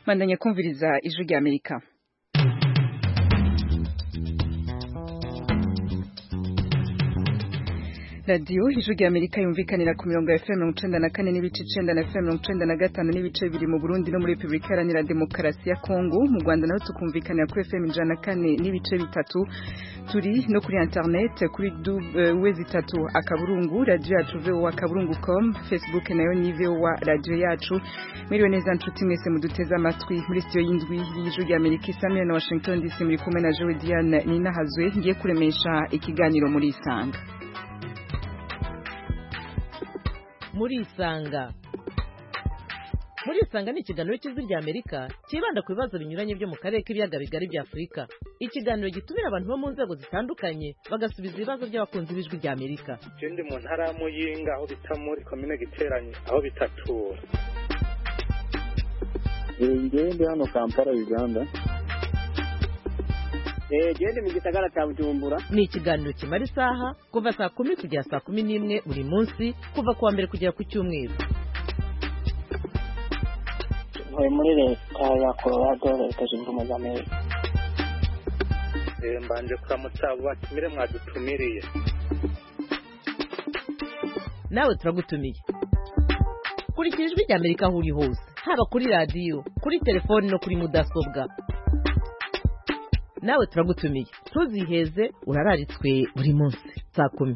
bandanya kumviriza ijwi rya amerika radiyo ijwi rya amerika yumvikanira ku mirongo ya fm mirongo icenda na kane n'ibice icenda na fm mirongo icenda na gatanu n'ibice bibiri mu burundi no muri repubulika iharanira demokarasi ya kongo mu rwanda naho tukumvikanira kuri fm ijana na kane n'ibice bitatu turi no kuri internet kuri wezi itatu akaburungu radiyo yacu vowa akaburungu com facebook nayo ni vowa radiyo yacu mwiriwe neza nshuti mwese muduteze amatwi muri sitiyo y'indwi y'ijwi rya amerika isamira na washington dc muri kumwe na jowe diane ninahazwe ngiye kuremesha ikiganiro muri isanga muri isanga muri isanga ni ikiganiro cy'ijwi rya amerika cyibanda ku bibazo binyuranye byo mu karere k'ibiyaga bigari bya afurika ikiganiro gitumira abantu bo mu nzego zitandukanye bagasubiza ibibazo by'abakunzi b'ijwi rya amerika ndi mu ntara ya muyinga aho bita muri komine giteranye aho bitatura ngewe ndi hano kampala uganda gende mu gisagara cya bujumbura ni ikiganiro kimara isaha kuva saa kumi kugera saa kumi n'imwe buri munsi kuva ku wa mbere kugera ku cyumweru ntuye muri leta ya colorado leta zunze ubumwe za amerika mbanje kuramutsa abo batumire mwadutumiriye nawe turagutumiye kurikira ijwi rya amerika aho uri hose haba kuri radiyo kuri telefoni no kuri mudasobwa nawe turagutumiye ntuziheze urararitswe buri munsi saa kumi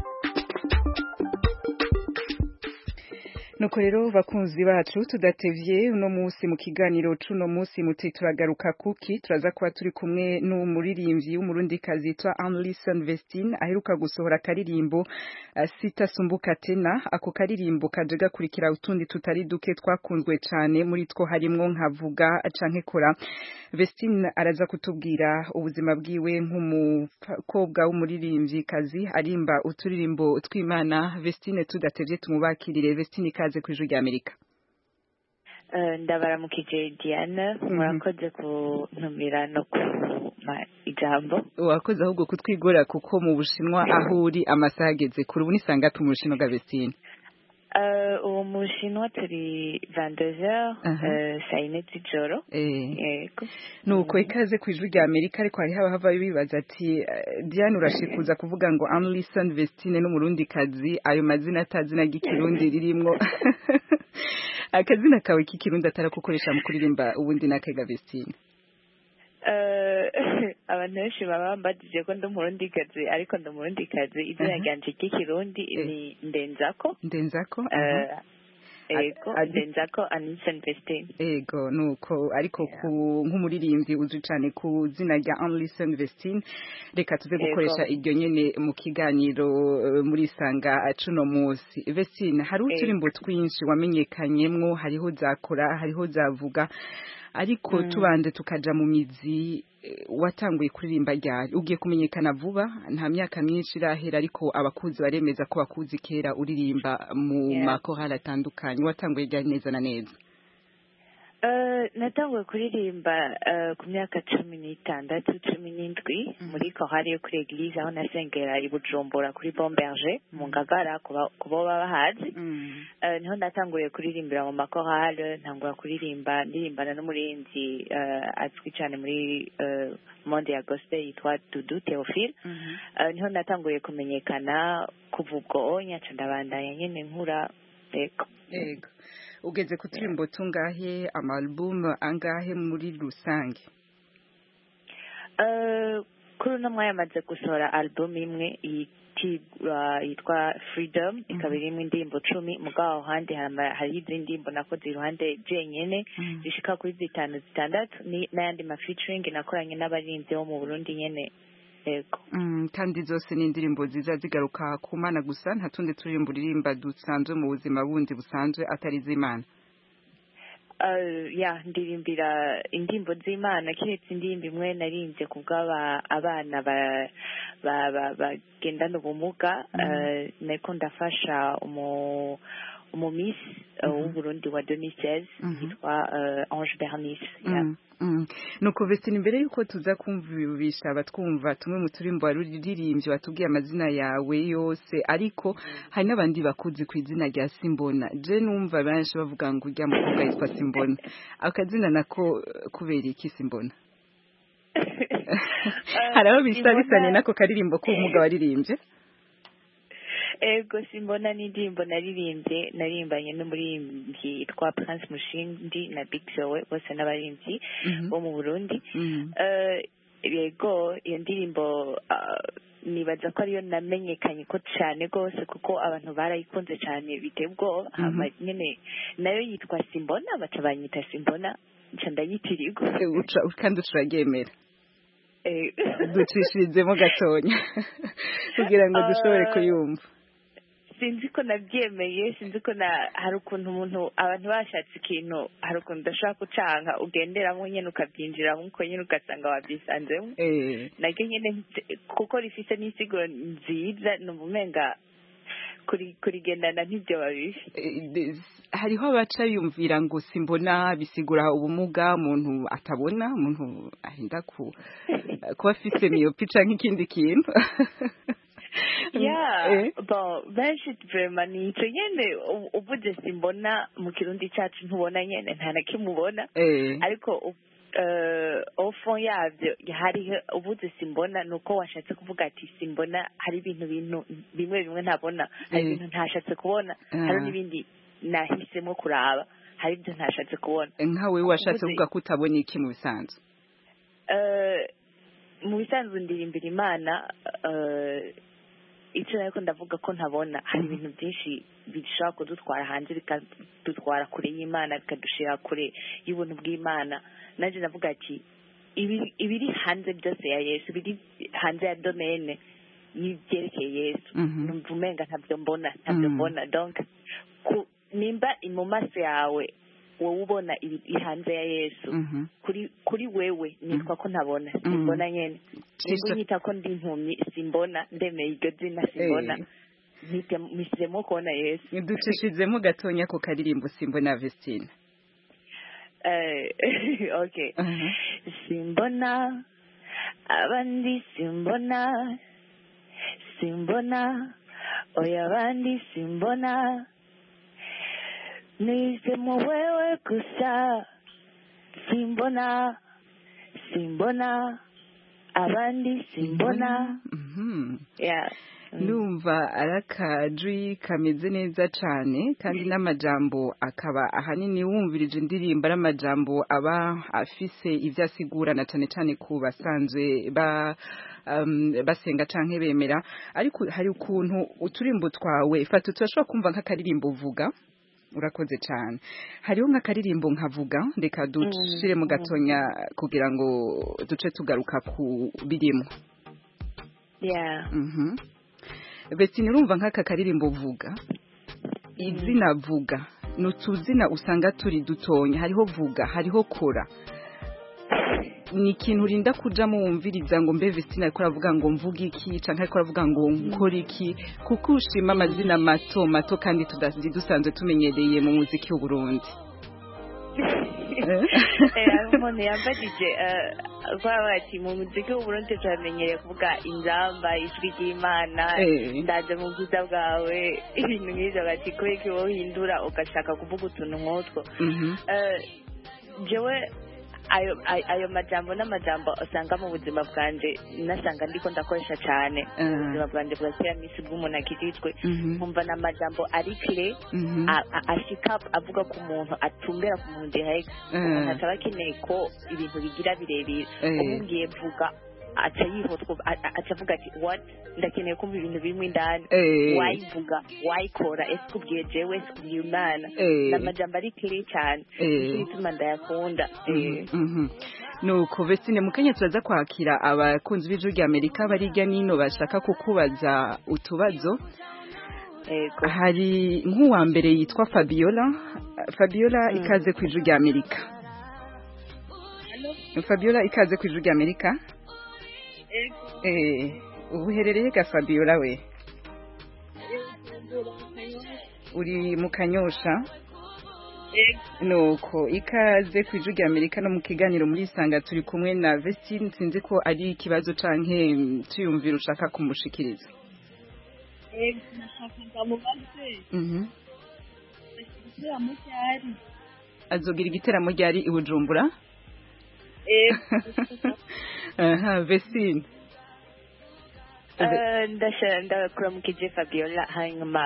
nuko rero bakunzi bacu tudatevye uno munsi mu kiganiro c'uno munsi muti turagaruka kuki turaza kuba turi kumwe n'umuririmbyi w'umurundikazi yitwa Anlison Vestine aheruka gusohora akaririmbo uh, sitasumbuka tena ako karirimbo kaje gakurikira utundi tutari duke twakunzwe cane muri two harimwo nkavuga canke kora Vestine araza kutubwira ubuzima bwiwe nk'umukobwa w'umuririmbyi kazi arimba uturirimbo tw'Imana Vestine tudatevye tumubakirire Vestine ikaze ku ijwi rya amerika ndabaramukije diane murakoze kuntumira no kuma ijambo wakoze ahubwo kutwigora kuko mu bushinwa aho uri amasaha ageze kure ubu nisanga mu bushinwa bwa besine uwo mushinwa turi vandezer saa yine z'ijoro yego nuko ikaze ku ijwi rya amerika ariko hari haba hava bibaza ati diane urashikuza kuvuga ngo amlison vestine n'umurundi kazi ayo mazina atazina ry'ikirundi ririmwo akazina kawe k'ikirundi atarakukoresha mu kuririmba ubundi n'akega vestine abantu benshi baba bambajije ko ndi umurundikazi ariko ndi umurundikazi izina ryanje ry'ikirundi ni ndenzako ndenzako ego ndenzako anison vestine ego nuko ariko ku nk'umuririmbyi uzwi cyane ku zina rya anlison vestine reka tuze gukoresha iryo nyene mu kiganiro muri isanga cuno munsi vestine hari uturimbo twinshi wamenyekanyemwo hariho zakora hariho zavuga ariko tubande tukaja mu mizi watanguye kuririmba ryari ugiye kumenyekana vuba nta myaka myinshi irahera ariko abakuzi baremeza ko bakuzi kera uririmba mu makorali atandukanye watanguye ryari neza na neza natanguye kuririmba ku myaka cumi n'itandatu cumi n'indwi muri korali yo kuri eglise aho nasengera i bujumbura kuri bomberge mu ngagara ku bo baba bahazi niho natanguriye kuririmbira mu makorali ntangura kuririmba ndirimbana n'umurinzi azwi cyane muri monde ya gospel yitwa dudu theophile niho natanguriye kumenyekana kuva ubwo nyaca ndabandanya nyine nkura yego yego ugeze ku turimbo tungahe amalubumu angahe muri rusange kuri uno mwanya amaze gusohora alubumu imwe yitwa freedom ikaba irimo indirimbo cumi mugabo handi hariho izindi ndirimbo nakoze iruhande jenyene zishika kuri zitanu zitandatu n'ayandi mafeaturing nakoranye n'abarinzi bo mu burundi nyene yego kandi zose ni indirimbo ziza zigaruka ku mana gusa nta tundi turirimbo uririmba dusanzwe mu buzima bundi busanzwe atari iz'imana ya ndirimbira indirimbo z'imana keretse indirimbo imwe narinze ku bw'aba abana bagendana ubumuga niko ndafasha umumisi uh, w'uburundi wa 2016 Mhm. yitwa uh, ange bernice yeah. Mm, mm. nuko Vestine imbere yuko tuza kumvisha abatwumva tumwe mu turimbo waruririmbye watubwiye amazina yawe yose ariko hari n'abandi bakuzi ku izina rya Simbona je numva benshi bavuga ngo urya mukobwa yitwa Simbona akazina nako eh, kubera iki Simbona hari aho bisa Simbona- bisanye nako karirimbo k'ubumuga waririmbye ego simbona n'indirimbo naririmbye naririmbanye n'umuririmbyi yitwa prince mushindi na big joe bose n'abaririmbyi Mhm. bo mu burundi Mhm. Eh, yego iyo ndirimbo ah, nibaza ko ariyo namenyekanye ko cyane rwose kuko abantu barayikunze cyane biteye ubwoba Mhm. hama nyine nayo yitwa simbona baca banyita simbona nca ndayitirirwa Eh, uca- kandi turaryemera Eh, ducishirizemo gatonya kugira ngo dushobore Ah. kuyumva sinzi ko nabyemeye sinzi ko na hari ukuntu umuntu abantu bashatse ikintu hari ukuntu udashobora gucanga ugenderamo nyine ukabyinjiramo uko nyine ugasanga wabyisanzemo eh naryo nyine nti- kuko rifite n'insiguro nziza ni umenga kuri kurigendana ntibyo babibi Eh, des- hariho abaca yumvira ngo simbona bisigura ubumuga umuntu atabona umuntu ahinda ku kuba afise miyopi canke ikindi kintu yeah Eh, bon benshi vraiment ni icyo nyine u- uvuze simbona mu kirundi cyacu ntubona nyine nta na kimwe ubona eh, ariko u- eh, au fond yabyo hari ubuze simbona ni uko washatse kuvuga ati simbona hari ibintu bintu bimwe bimwe ntabona hari Eh. ibintu ntashatse kubona Ah. hari n'ibindi nahisemo kuraba hari ibyo ntashatse kubona nkawe washatse Uvuze- kuvuga ko utabona iki mu bisanzwe Eh, mu bisanzwe ndirimbira imana eh, icyo ariko ndavuga ko ntabona hari Mhm. ibintu byinshi bishobora kudutwara hanze bikadutwara kure y'imana bikadushira kure y'ubuntu bw'imana nanjye ndavuga ati ibiri ibiri hanze byose ya yesu biri hanze ya domene y'ibyerekeye yesu Mhm. numva umenga ntabyo mbona ntabyo Mhm. mbona donc ku- nimba mu maso yawe wowe ubona iri hanze ya yesu Mhm. kuri kuri wewe nitwa ko ntabona simbona nyene Cisha- nibwo unyita ko ndi impumyi simbona ndemeye iryo zina simbona Eh, Mpite- mpisemo kubona yesu ducishizemo gatonya ku karirimbo simbona Vestine Eh, okay Aha. simbona abandi simbona simbona oya abandi simbona nisemo wewe gusa simbona simbona abandi simbona Mhm. yeah Mm. numva ari akajwi kameze neza cyane kandi n'amajambo akaba ahanini wumvirije indirimbo ari amajambo aba afise ibyo asigura na cyane cyane ku basanzwe ba um, basenga canke bemera ariko hari ukuntu uturimbo twawe fata turashobora kumva nk'akaririmbo uvuga urakoze cyane hariho nk'akaririmbo nkavuga reka dushire mu gatonya kugira ngo duce tugaruka ku birimo yeah Mhm. Betini urumva nk'aka karirimbo vuga izina vuga ni utuzina usanga turi dutonya hariho vuga hariho kora ni ikintu urinda kujamo wumviriza ngo mbe Vestina ariko aravuga ngo mvuge iki canke ariko aravuga ngo nkore iki kuko ushima amazina mato mato kandi tudasi dusanzwe tumenyereye mu muziki w'u Burundi Eh, hari umuntu yambajije eh, kubera ati mu muziki w'uburundi turamenyereye kuvuga inzamba ijwi ry'imana Eh. ndaje mu bwiza bwawe ibintu nk'ivyo bati kubera ko wowe uhindura ugashaka kuvuga utuntu nk'utwo Mhm. Eh, jewe ayo ayo- ayo majambo n'amajambo usanga mu buzima bwanje nasanga ndiko ndakoresha cyane mu Ah. buzima bwanje bwa kera misi bw'umuntu akirijwe Mhm. nkumva ni amajambo ari kire Mhm. a- a- ashika avuga ku muntu atumbera ku muntu direct umuntu Eh. ataba akeneye ko ibintu bigira birebire Eh. umubwiye vuga aca yihutwa a- a- aca avuga ati what ndakeneye kumva ibintu birimo indani Eh. wayivuga wayikora ese ubwiye jewe ese ubwiye umwana Eh. ni amajambo ari kire cyane Eh. nicyo gituma ndayakunda Eh. Mhm. nuko Vestine mu kanya turaza kwakira abakunzi b'ijwi rya Amerika bari hirya n'ino bashaka kukubaza utubazo Yego. hari nk'uwa mbere yitwa Fabiola Fabiola Mm. ikaze ku ijwi rya Amerika Fabiola ikaze ku ijwi rya Amerika eh ubu uherereye ga Fabiola we uri mu kanyosha nuko ikaze ku ijwi rya amerika no mu kiganiro muri isanga turi kumwe na vestine sinzi ko ari ikibazo canke tuyumvira ushaka kumushikiriza azogira igiteramo ryari i bujumbura aha vestine ndakuramukije fabiola hanyuma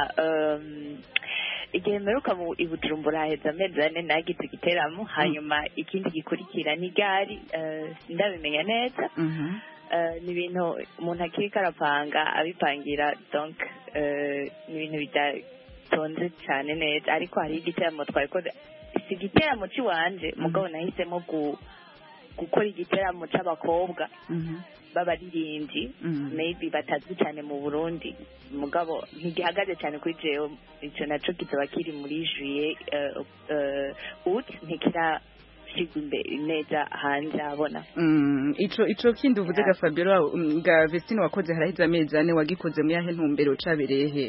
igihe mperuka mu ibujumbura haheze amezi ane nagize igiteramo hanyuma ikindi gikurikira ni gari ndabimenya neza ni ibintu umuntu akiriko arapanga abipangira donc ni ibintu bidatonze cyane neza ariko hariho igiteramo twabikoze si igiteramo cy'iwanje mugabo nahisemo gukora igiteramo c'abakobwa b'abaririmbyi maybe batazwi cyane mu burundi mugabo ntigihagaze cyane kuri jewe icyo naco kizaba kiri muri juye ut ntikirashigwa imbere neza hanze abona ico ico kindi uvuze ga fabiola ga vestine wakoze haraheze amezi ane wagikoze mu yahe ntumbero cabereye he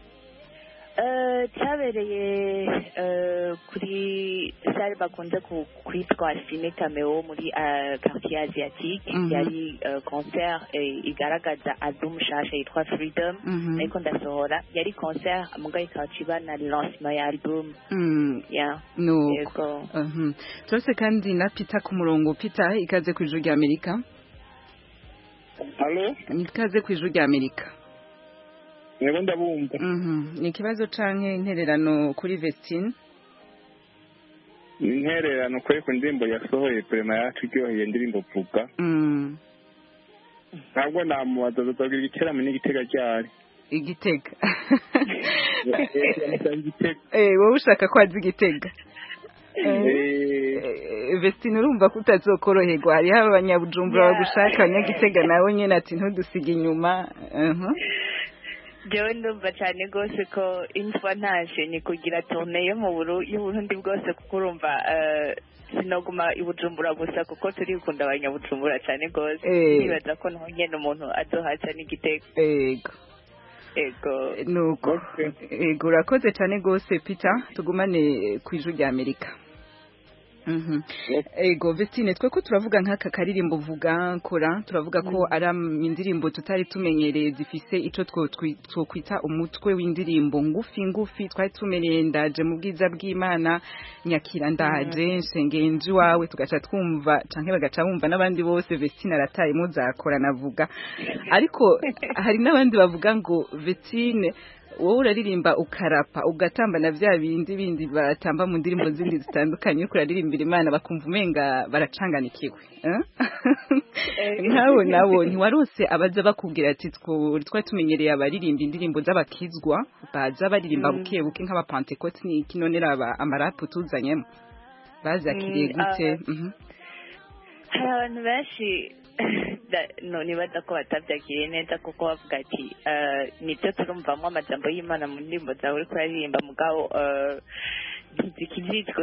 cyabereye kuri sale bakunze kwitwa sine cameo muri quartier asiatique yari concert igaragaza album nshasha yitwa freedom ariko ndasohora yari concert mugabo ikaba ciba na lancement ya album nuko turase kandi na peter ku murongo peter ikaze ku ijuru rya amerika ikaze ku ijuru rya amerika Nego ndabumva. Mhm. Ni ikibazo canke intererano kuri Vestine? Intererano kwe ku ndirimbo yasohoye prema yacu iryoheye indirimbo vuga. Mhm. Ntabwo namubaza tuzagira igiteramo n'igitega ryari. Igitega. Igitega. Eh, wowe ushaka ko azi igitega? Vestine urumva ko utazokoroherwa hariho abanyabujumbura bagushaka abanyagitega nawe nyene ati ntudusige inyuma jewe ndumva cyane rwose ko imfa ntaje ni kugira tone yo mu y'uburundi bwose kuko urumva sinoguma ibujumbura gusa kuko turikunda abanyabujumbura cyane rwose nibaza ko naho nyene umuntu azohaca n'igitego ego ego nuko ego urakoze cyane rwose peter tugumane ku ijwi rya amerika ego vestine twe ko turavuga nk'aka karirimbo uvuga kora turavuga ko ari indirimbo tutari tumenyereye zifise ico twokwita umutwe w'indirimbo ngufi ngufi twari tumenyereye ndaje mu bwiza bw'imana nyakira ndaje nsengeye nji wawe tugaca twumva canke bagaca bumva n'abandi bose vestine arataye muzakora navuga ariko hari n'abandi bavuga ngo vestine wowe uraririmba ukarapa ugatamba na vya bindi bindi batamba mu ndirimbo zindi zitandukanye uriko uraririmbira imana bakumva umenga baracanganikiwe nkawe nabo ntiwarose abaza bakubwira ati twari tumenyereye abaririmba indirimbo z'abakizwa baza baririmba buke buke nk'abapantekoti n'iki none raba amarapu tuzanyemo bazakiriye gute hari abantu benshi nibaza ko batabyakiriye neza kuko bavuga ati nibyo turumvamo amajambo y'imana mu ndirimbo zawe uriko uraririmba mugabo ntizikijijwe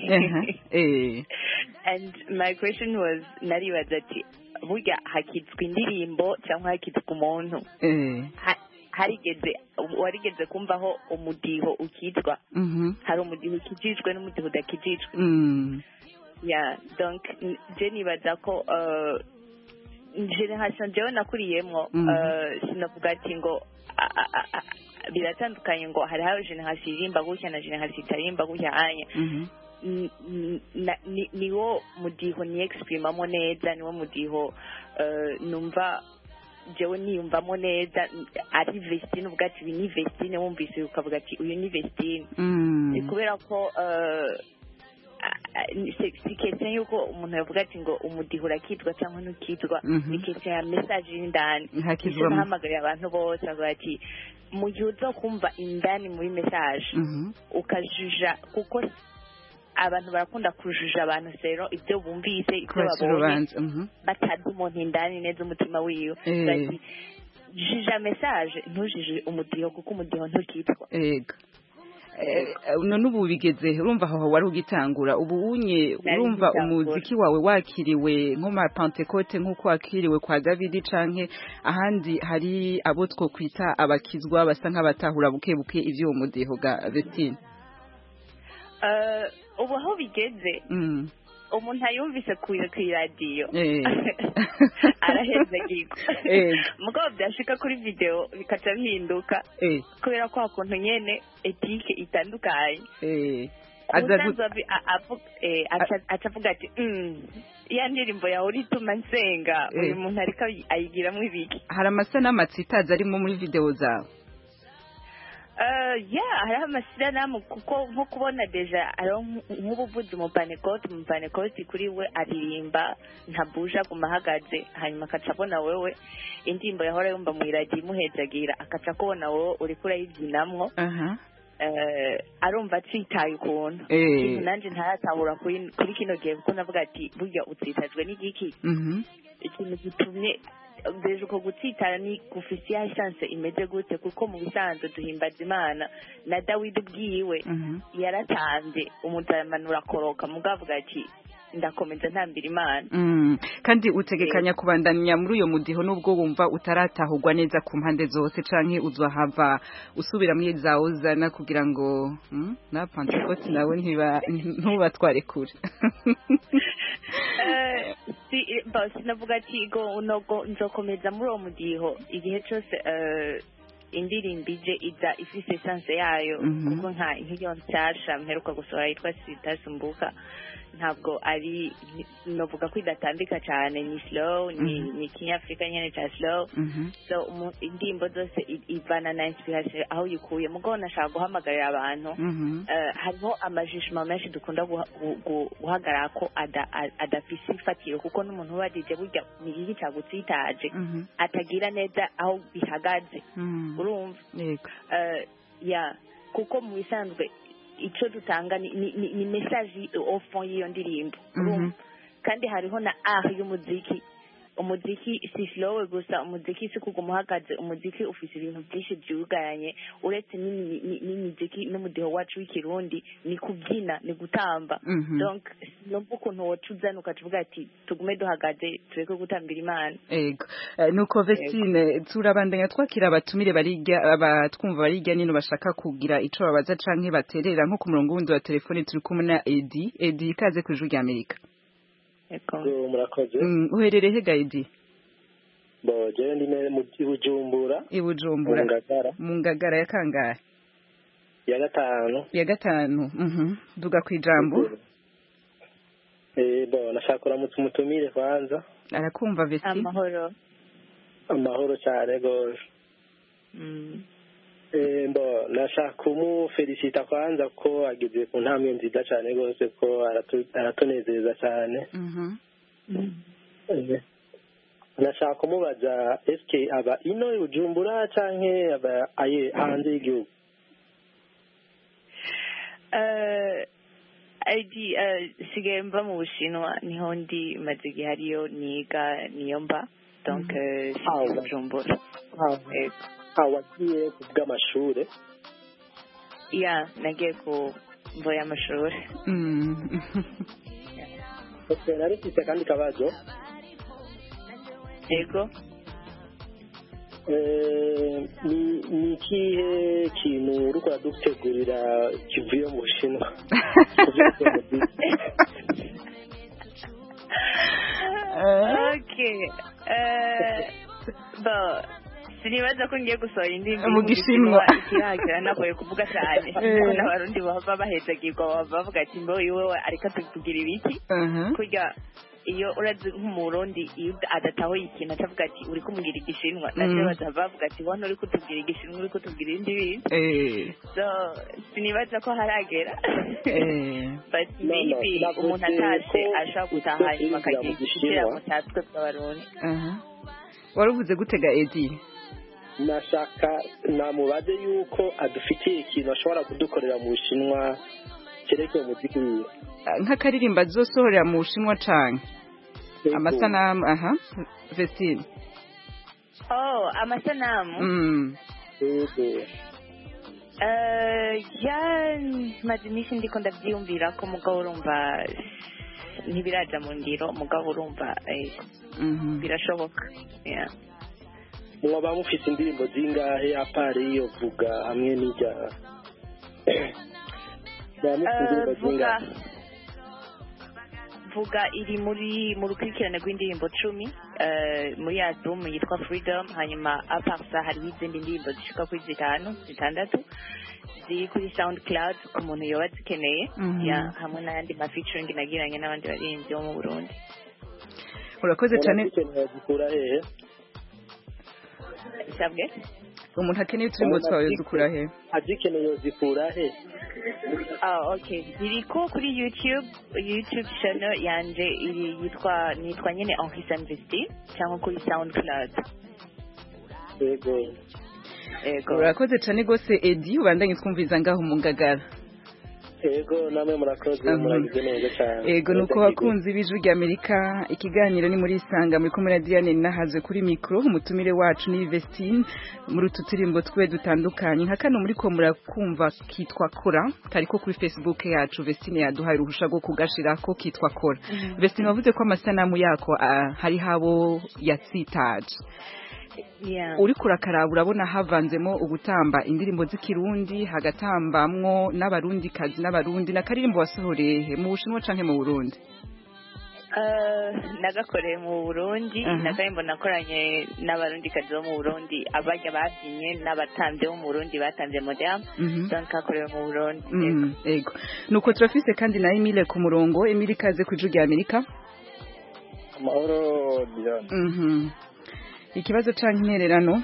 and my question was naribaza ati burya hakitswe indirimbo cyangwa hakitswe umuntu harigeze warigeze kumvaho umudiho ukitwa hari umudiho ukijijwe n'umudiho udakijijwe ya donc je nibaza ko generation jewe nakuriyemwo sinavuga ati ngo biratandukanye ngo hari hawe generation irimba gutya na generation itarimba gutya anya niwo mudiho ni exprimamo neza niwo mudiho numva jewe niyumvamo neza ari vestine uvuga ati uyu ni vestine wumvise ukavuga ati uyu ni vestine kubera ko si kese yuko umuntu yavuga ati ngo umudiho urakitwa cyangwa ntukitwa ni kese ya mesaje y'indani icyo nahamagariye abantu bose avuga ati mu gihe uza kumva indani muri mesaje ukajuja kuko abantu barakunda kujuja abantu rero ibyo bumvise ibyo babonye batazi umuntu indani neza umutima wiwe jija mesaje ntujije umudiho kuko umudiho ntukitwa Eh, eh, none ubu bigeze urumva aho wari ugitangura ubu unye Nari urumva ngitangura. umuziki wawe wakiriwe nko ma Pentecote nk'uko wakiriwe kwa David canke ahandi hari abo two kwita abakizwa basa nk'abatahura buke buke ivyo uwo mudiho ga Vestine Eh, ubu aho bigeze mm. umuntu ayumvise ku ku iradiyo Eh. arahezagirwa Eh. mugabo byashika kuri video bikaca bihinduka eh kubera kwa kuntu nyene etike itandukanye eh aza gu- umusanzu abi- a- avu- eh, aca- aca avuga ati "Mm, ya ndirimbo yawe urituma nsenga Eh. uyu muntu ariko ayi- ayigiramwo ibiki hari amasanamu atsitaza arimo muri video zawe Eh, yeah hariho amashyirahamwe kuko nko kubona deja hariho nk- nk'ubuvuzi umupanekoti umupanekoti kuri we aririmba ntabuje aguma ahagaze hanyuma akaca abona wewe indirimbo yahora yumva mu iradiyo imuhejagira akaca akubona wowe uriko urayibyinamwo aha eh, arumva atsitaye ukuntu Eh. ikintu nanjye ntaratahura kuri kuri kino gihe kuko navuga ati burya utsitajwe n'igiki mhm ikintu gitumye deje uko gutsitara ni gufise ya chance imeze gute kuko mu bisanzwe duhimbaza imana na dawidi ubwiwe mhm yaratanze umuntu aramanura akoroka mugabo avuga ati ndakomeza ntambira imana Mm. kandi utegekanya kubandanya muri uyo mudiho nubwo wumva utaratahurwa neza ku mpande zose canke uzohava usubira muri za uzana kugira ngo mm? na Pentecote nawe ntiba ntubatware kure Eh, si bo sinavuga ati go nogo nzokomeza muri uwo mudiho igihe cyose eh, indirimbo ije iza ifise chance yayo Mhm. kuko nka nk'iyo nshyashya mperuka gusohora yitwa sitasumbuka ntabwo ari ni- novuga ko idatambika cyane ni slow ni Mhm. ni kinyafurika nyene cya slow Mhm. so umu- indirimbo zose i- ivana na inspiration aho uyikuye mugabo nashaka guhamagarira abantu Mhm. Eh, hariho amajishima menshi dukunda guha- gu- gu- guhagarara ko ada- a- adafise ifatiro kuko n'umuntu uba dije burya ni iki cagutsitaje Mhm. atagira neza aho bihagaze Mhm. urumva Yego. Eh, ya kuko mu bisanzwe ico dutanga ni, ni, ni, ni message au fond y'iyo ndirimbo Mhm. urumva kandi hariho na art y'umuziki umuziki si slow gusa umuziki si kuguma uhagaze umuziki ufise ibintu byinshi byugaranye uretse n'imi- ni- n'imiziki n'umudiho wacu w'ikirundi ni kubyina ni gutamba Mhm. donc numva ukuntu woca uzana ukavuga ati tugume duhagaze tureke gutambira imana Ego. Eh, nuko Vestine turabandanya twakira abatumire barirya abatwumva barirya nino bashaka kugira ico babaza canke baterera nko ku murongo wundi wa telefone turi kumwe na Edi. Edi ikaze ku ijwi rya Amerika. Eko. Yo, murakoze Mm, uherereye he ga Edi? bo jewe ndi ne- mu bujumbura I mu Bujumbura. ngagara Mu ngagara ya kangahe? ya gatanu Ya gatanu. Mhm. Duga ku ijambo. Eh, bo nashaka kuramutsa umutumire kwanza Arakumva Vestine. amahoro amahoro cyane gose Mm. Eh, mbo nashaka kumufelicita kwanza ko ageze ku ntambwe nziza cyane rwose ko aratu- aratunezeza cyane Mhm. Eh, nashaka kumubaza eske aba ino i bujumbura canke aba aye hanze y'igihugu Eh, ID eh, sigaye mva mu bushinwa niho ndi maze igihe ariyo niga niyo mba donc eh, Ah, si ouais. bujumbura Eh, ah wagiye ku bw'amashure ya nagiye ku mvo y'amashuri Mm. Okay, nari mfite akandi kabazo yego Eh, ni ni ikihe kintu uriko uradutegurira kivuye mu bushinwa Kuvuye ku muziki. okay eh, bo sinibaza ko ngiye gusohora indirimbo Mu Gishinwa. ikiragira nagoye kuvuga cyane Eh. kuko n'abarundi baba bahezagirwa baba bavuga ati mbo iwe ariko tugira ibiki Mhm. kurya iyo urazi nk'umurundi iyo adatahuye ikintu atavuga ati uri kumubwira igishinwa nabyo Mm. baza bavuga ati wano uri kutubwira igishinwa uri kutubwira ibindi bintu Eh. so sinibaza ko haragera Eh. but No, no, maybe sinavuze umuntu atashe ko ashobora gutaha hanyuma utubwira akagira mu Gishinwa. igiteramo cya twe bw'abarundi Aha. Waruvuze gutega Edi. nashaka namubaze yuko adufitiye ikintu ashobora kudukorera mu bushinwa cyerekeye umuziki wiwe nk'akaririmba azosohorera mu bushinwa canke Yego. amasanamu aha Vestine oh amasanamu mm. Yego. Eh, ya maze iminsi ndiko ndabyiyumvira ko mugabo urumva ntibiraja mu ngiro mugabo urumva eh, Mhm. birashoboka Yeah. mwaba mufite indirimbo zingahe apari iyo vuga hamwe n'ijya mwaba mufite Eh, indirimbo vuga zingahe vuga iri muri mu rukurikirane rw'indirimbo cumi eh, muri album yitwa freedom hanyuma aparsa hariho izindi ndirimbo zishika kuri zitanu zitandatu ziri kuri soundcloud ku muntu yoba zikeneye Mhm. Yeah, hamwe n'ayandi ma featuring nagiranye n'abandi baririmbyi bo mu burundi urakoze cyane murazikeneye zikura hehe isabwe umuntu akeneye uturimbo twawe dukura he azikeneye zikura he Ah, okay. Ziriko kuri YouTube, YouTube channel yanje iri yitwa nitwa nyene Henri Sanvesti cyangwa kuri SoundCloud. yego Ego. urakoze cyane rwose edi ubandanye twumviza ngaho mu ngagara yego namwe murakoze Mhm. muragize neza cyane ego nuko bakunzi b'ijwi ry'amerika ikiganiro ni muri isanga muri kumwe na diane nahazwe kuri mikoro umutumire wacu ni vestine muri utu turimbo twe dutandukanye nka kano muri ko murakumva kitwa kora kariko kuri facebook yacu vestine yaduhaye uruhusha rwo kugashirako kitwa kora vestine wavuze ko amasanamu yako ah, hariho abo yatsitaje Yeah. uri kurakaraba urabona havanzemo ugutamba indirimbo z'ikirundi hagatambamwo n'abarundi kazi n'abarundi na karirimbo wasohoreye mu bushinwa canke mu burundi Uh, nagakoreye mu Burundi Mhm. nakarimbo nakoranye n'abarundi kazi bo mu Burundi abarya babyinye n'abatamvye bo mu Burundi batamvye modern Mhm. donc kakorewe mu Burundi Mhm, ego nuko turafise kandi na Emile ku murongo Emile ikaze ku ijwi rya Amerika amahoro diane Mhm. ikibazo canke intererano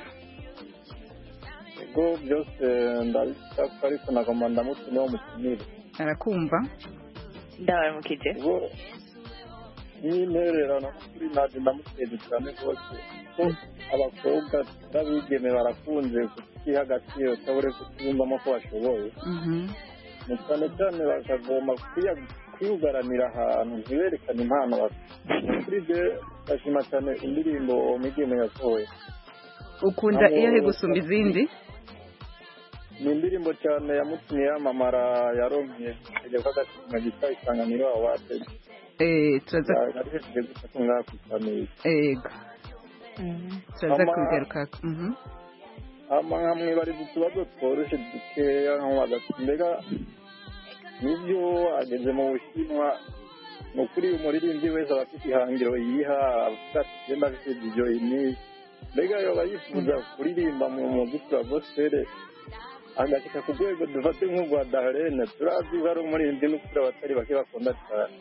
ubwo byose ndabishaka ariko nagomba ndamutumiho mutumire arakumva ndabaramukije ubwo n'intererano kuri naje ndamuteze cyane rwose ko abakobwa n'abigeme barakunze kutiha agaciro cyangwa kutiyumvamo ko bashoboye Mhm. ni cyane cyane bakagomba kwiya- kwiyugaranira ahantu ntiberekane impano bafite kuri byo bashima cyane indirimbo migeme yasohoye ukunda Abo- iyo he gusumba izindi ni indirimbo cyane yamutumye yamamara yaronkeye kujya k'agatima gita isanganiro awate eh turaza ari hejuru gusa ko ngaha ku isaniro ego turaza Ama- kubigarukako Mhm. hama hamwe bari mu tubazo tworoshye dukeya nkamubaza ati mbega nibyo ageze mu bushinwa ni ukuri umuririmbyi wese aba afite ihangiro yiha avuga ati genda afite ibyo ini mbega yoba yifuza kuririmba mu muziki wa gospel agashyika ku rwego dufate nk'urwa daharene turazi ko ari umuririmbyi n'ukuri abatari bake bakunda cyane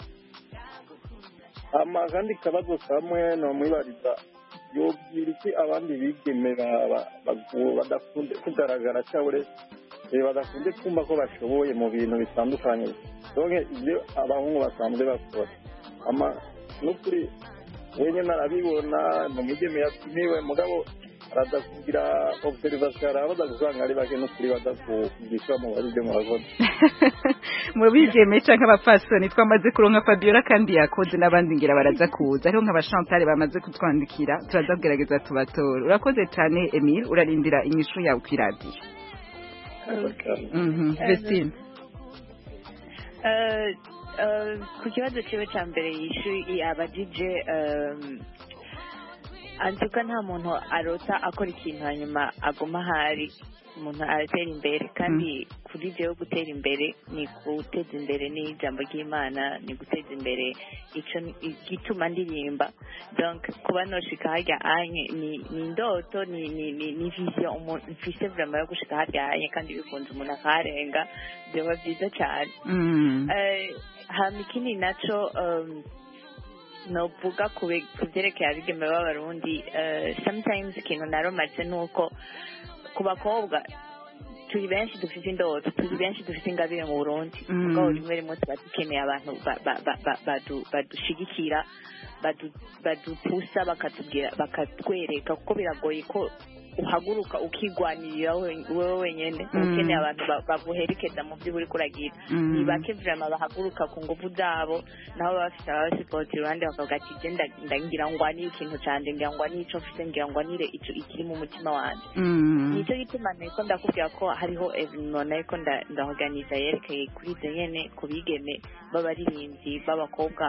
hama akandi kabazo kamwe ni umwibariza yobwira iki abandi bigeme ba- ba- bagu- badakunze kugaragara cyangwa eh, badakunze kumva ko bashoboye mu bintu bitandukanye donke ibyo abahungu basanzwe bakora ama n'ukuri wenyine arabibona mu migeme yatumiwe mugabo araza kugira observation arabaza gusanga ari bake n'ukuri baza kugisha mu bari byo murakoze mu bigeme canke abapfasoni twamaze kuronka Fabiola kandi yakoze n'abandi ngira baraza kuza ariho nk'aba Chantal bamaze kutwandikira turaza kugerageza tubatora urakoze cyane Emile urarindira inyishu yawe kw'iradiyo Mhm. Vestine Eh, eh, ku kibazo kiwe cya mbere yishyuye abadije antuka nta muntu arota akora ikintu hanyuma aguma ahari umuntu aratera imbere kandi kuri jewe gutera imbere ni guteza imbere n'ijambo ry'imana ni guteza imbere ico igituma ndirimba donc kuba noshika harya anye ni ni indoto ni ni ni, ni vision umuntu mfise vraiment yo gushika harya anye kandi bikunze umuntu akaharenga byoba byiza cyane Mhm. Eh, hama ikindi naco um, novuga ku bi- ku byerekeye abigeme b'abarundi eh, sometimes ikintu naromaze ni uko ku bakobwa turi benshi dufite indoto turi benshi dufite ingabire mu burundi Mm. mugabo rimwe rimwe tuba dukeneye abantu ba- ba- ba- ba- badu- badushigikira badu- badupusa bakatubwira bakatwereka kuko biragoye ko uhaguruka ukigwanirira wowe wenyine ukeneye abantu baguherekeza mu byo uri kuragira ni bake vrema bahaguruka ku ngufu zabo nabo baba bafite ababasipoti iruhande bakavuga ati je ndagira ngwanire ikintu canje ngira ngwanire ico mfite ngira ngwanire ico ikiri mu mutima wanje nico gituma nariko ndakubwira ko hariho evenima nariko ndaorganiza yerekeye kuri ivyo nyene ku bigeme b'abaririmbyi b'abakobwa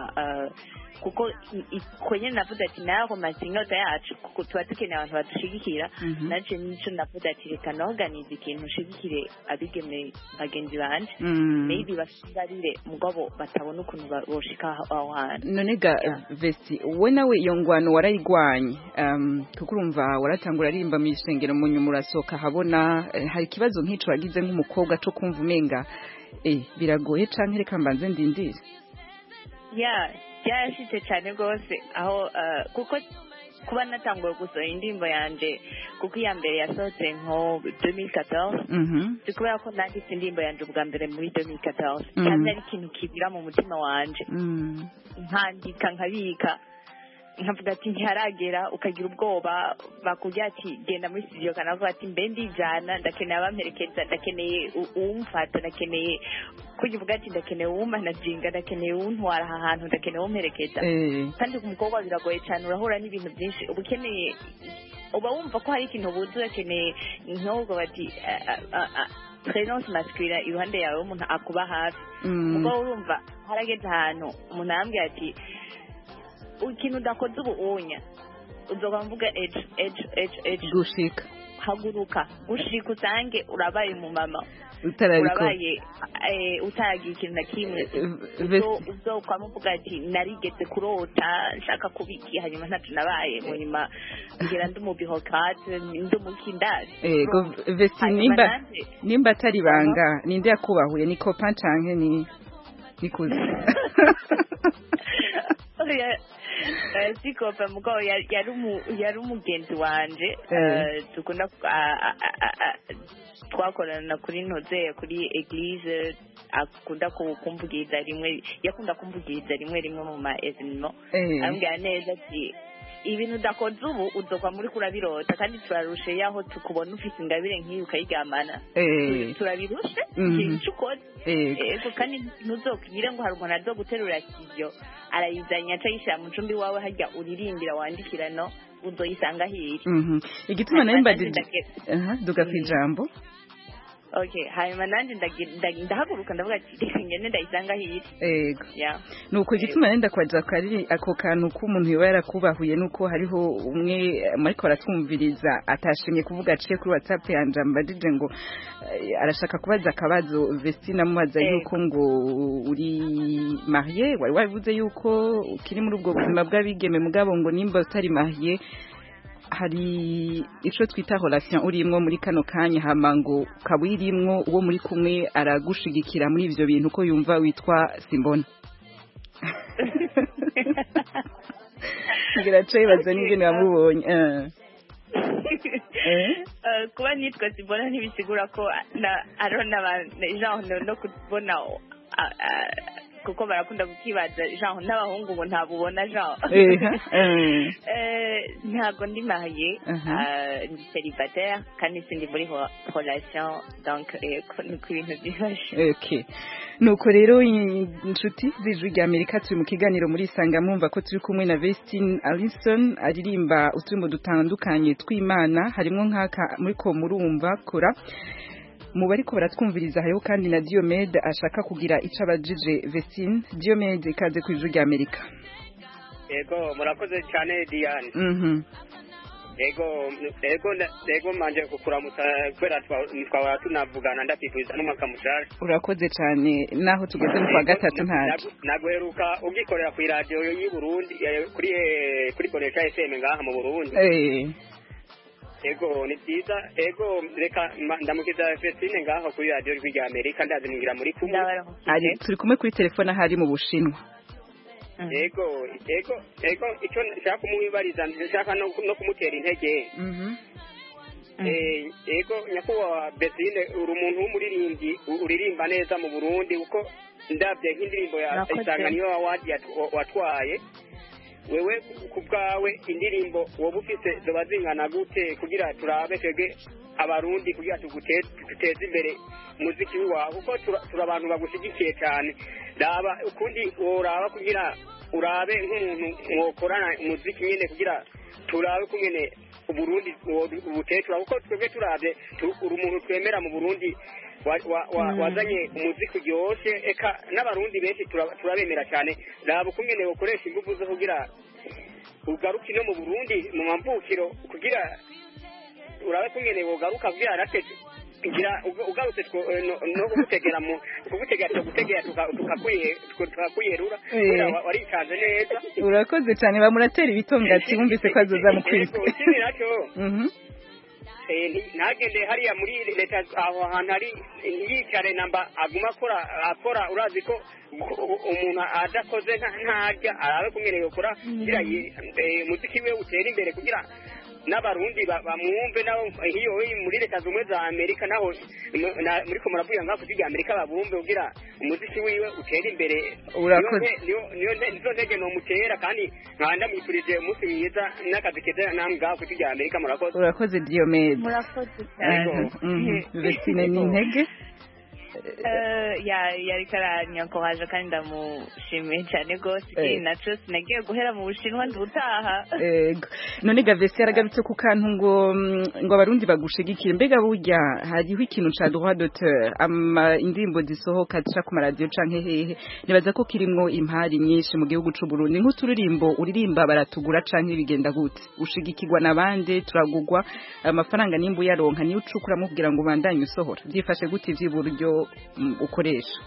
kuko kwenye navuze ati naho maze inyota yacu kuko tuba dukeneye abantu badushigikira naje nico navuze ati reka naorganize ikintu nshigikire abigeme bagenzi banje maybe basigarire mugabo batabona ukuntu boshika aho hantu none ga vesti we nawe iyo ngwano warayigwanye kuko urumva waratangura aririmba mu isengero mu nyuma urasohoka habona hari ikibazo nk'ico wagize nk'umukobwa co kumva umenga eh biragoye canke reka mbanze ndindire yeah byarashitse cyane rwose aho kuko kuba natanguye gusohora indirimbo yanje kuko iya mbere yasohotse nko 2014 si kubera ko nanditse indirimbo yanje ubwa mbere muri 2014 cyane ari ikintu kibira mu mutima wanje nkandika nkabika nkavuga ati ntiharagera ukagira ubwoba bakubwira ati genda muri studio kanavuga ati mbe ndijana ndakeneye abamperekeza ndakeneye uwumfata ndakeneye kujya uvuga ati ndakeneye uwumanajinga ndakeneye uwuntwara aha hantu ndakeneye uwumperekeza kandi ku mukobwa biragoye cyane urahura n'ibintu byinshi uba ukeneye uba wumva ko hari ikintu ubuze urakeneye nk'ubwo bati presence masculine iruhande yawe umuntu akuba hafi ubwo urumva harageze ahantu umuntu arambwira ati ikintu udakoze ubu unya uzoba mvuga ejo ejo ejo ejo gushika haguruka gushika usange urabaye umumama urabaye utaragira ikintu na kimwe uzokwama uvuga ati narigeze kurota nshaka kubiki hanyuma ntacyo nabaye mu nyuma ngira ndi umubihokate ndi umukindazi ego vesi nimba nimba atari ibanga ninde yakubahuye ni kopa canke ni nikuze sikope mugabo yari umugenzi wanje dukunda twakorana kuri nozeye kuri eglise akunda kumvugiriza rimwe yakunda kumvugiriza rimwe rimwe mu ma evenima ambwira neza ati ibintu udakoze ubu uzova muri kurabirota kandi turarushe yaho tukubona ufite ingabire nk'iyi ukayiryamana turabirushe ikintu ukoze ego kandi ntuzokugire ngo hari umuntu azo guterura kiyo arayizanya aca yishyira mu cumbi wawe hajya uririmbira wandikira no uzoyisanga hirya igituma nayo mbadije duga ku ijambo okay hanyuma nanjye ndahaguruka ndavuga ati reka ngende ndayisanga hirya ego nuko igituma nenda kwaja kari ako kantu k'umuntu yoba yarakubahuye nuko hariho umwe mariko aratwumviriza atashimye kuvuga aciye kuri whatsapp yanje ambajije ngo arashaka kubaza akabazo Vestina amubaza yuko ngo uri marié wari wabivuze yuko ukiri muri ubwo buzima bw'abigeme mugabo ngo nimba utari marié hari ico twita relation urimwo muri kano kanya hama ngo ukaba uyirimwo uwo muri kumwe aragushigikira muri ivyo bintu ko yumva witwa simbona ngira co yibaza n'ingene wamubonye kuba nitwa simbona ntibisigura ko ariho n'abantu no kubona kuko barakunda kukibaza jean n'abahungu ngo ntabubona jean ntabwo ndi mariye ndi célibataire kandi sindi muri relation donc niko ibintu byifashe nuko rero inshuti z'ijwi rya amerika turi mu kiganiro muri isanga mwumva ko turi kumwe na Vestine Alison aririmba uturimo dutandukanye tw'imana harimo nk'aka muri ko murumva kora mu bariko baratwumviriza hariho kandi na Diomede ashaka kugira ico abajije Vestine Diomede ikaze ku ijuru rya Amerika Ego murakoze cyane Diane Mhm Ego ego ego manje kukuramutsa kwera twaba tunavugana ndapifuriza n'umwaka mushasha Urakoze cyane naho tugeze mu kwa gatatu ntaje Naguheruka ugikorera ku radio y'u Burundi kuri kuri Konesha FM ngaha mu Burundi Eh ego ni byiza ego reka ndamukiza Vestine ngaho kuri radio rw'irya Amerika ndazi mwingira muri kumwe ari turi kumwe kuri telefone ahari mu Bushinwa ego ego ego icyo nshaka kumwibariza nshaka no kumutera intege ego nyakubahwa Vestine uri umuntu w'umuririmbyi uririmba neza mu Burundi kuko ndabye nk'indirimbo ya Isanganiro Award watwaye wewe ku bwawe indirimbo woba ufite zoba zingana gute kugira turabe twebwe abarundi kugira tugute- duteze imbere umuziki wawe kuko tura- turi abantu bagushyigikiye cyane raba ukundi woraba kugira urabe nk'umuntu mwokorana umuziki nyine kugira turabe kungene uburundi ubutekera kuko twebwe turabye tu- uri umuntu twemera mu burundi wa- wa- wa- wazanye umuziki uryoshye eka n'abarundi benshi tura- turabemera cyane raba ukungene ukoresha ingufu zo kugira ugaruke no mu burundi mu mavukiro kugira urabe kungene wogaruka kugira natwe kugira uga- ugarutse two- eh, no no kugutegera mu kugutegera tugutegera tuka- tukakwiye- tukakwiyerura kubera wa- waritanze neza urakoze cyane bamuratera ibitongati wumvise ko azoza mu kwisi Yego, ikindi nacyo Mhm. Eh, nti- ntagende hariya muri leta aho hantu hari yicare namba aguma akora akora urazi ko u- u- umuntu adakoze nta- ntarya arabe kumwe yokora kugira yi- eh, umuziki we utere imbere kugira n'abarundi ba- bamwumve nabo hiyo muri leta zumwe za amerika naho mu- na- muri ko muravuga ngaho kugira amerika babumve kugira umuziki wiwe utere imbere Urakoze. Niyo nte- niyo- niyo nte- nizo ntege nomutera kandi nkaba ndamwifurije umunsi mwiza n'akazi keza namwe ngaho kugira amerika murakoze urakoze diyomede murakoze cyane vestine ni intege Eh, ya- yariko aranyankoraje kandi ndamushimiye cyane rwose Eh. ikindi naco sinagiye guhera mu bushinwa ndutaha Ego. none gavesi yaragarutse ku kantu ngo mm, ngo abarundi bagushigikire mbega burya hariho ikintu ca droit d'auteur ama indirimbo zisohoka zica ku maradiyo canke hehe nibaza ko kirimwo impari nyinshi mu gihugu c'u Burundi nk'uturirimbo uririmba baratugura canke bigenda gute ushigikirwa n'abandi turagugwa amafaranga nimba uyaronka niyo ucukura mubwira ngo bandanye usohora byifashe gute ivy'uburyo mm, ukoresha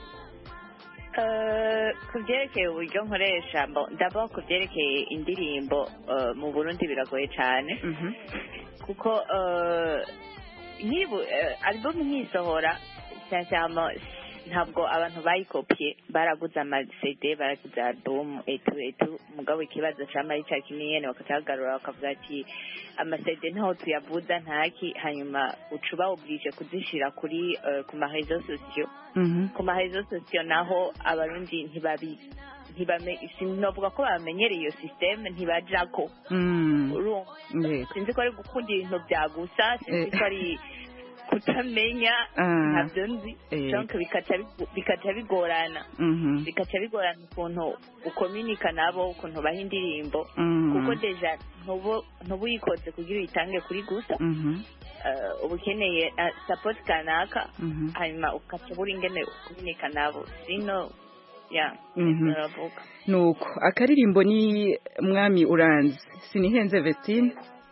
Eh, ku byerekeye uburyo nkoresha mbo- ndabona ku byerekeye indirimbo eh, mu burundi biragoye cyane kuko eh, nkibu eh, album nkisohora sincèrement ntabwo abantu bayikopye baraguze ama CD baraguze album etu etu mugabo ikibazo cama ari ca kimwe nyene bakacagarura bakavuga ati ama CD ntaho tuyavuza ntaki hanyuma uca uba oblige kuzishira kuri eh, ku ma réseaux sociaux ku ma réseaux sociaux naho abarundi ntibabi ntibame sinovuga ko bamenyereye iyo systeme ntibajako urumva Yego. sinzi ko ari gukunda ibintu byagusa sinzi Eh. ko ari kutamenya Ah. ntabyo nzi Eh. donc bikaca bigu- bikaca bigorana Mhm. bikaca bigorana ukuntu ukominika nabo ukuntu baha indirimbo Mhm. kuko deja ntubu ntubu uyikoze kugira uyitange kuri gusa Mhm. eh, uba ukeneye eh, support kanaka Mhm. hanyuma ukaca buri ingene ukominika nabo sino ya Mhm. uravuga nuko akaririmbo ni mwami uranzi sinihenze vestine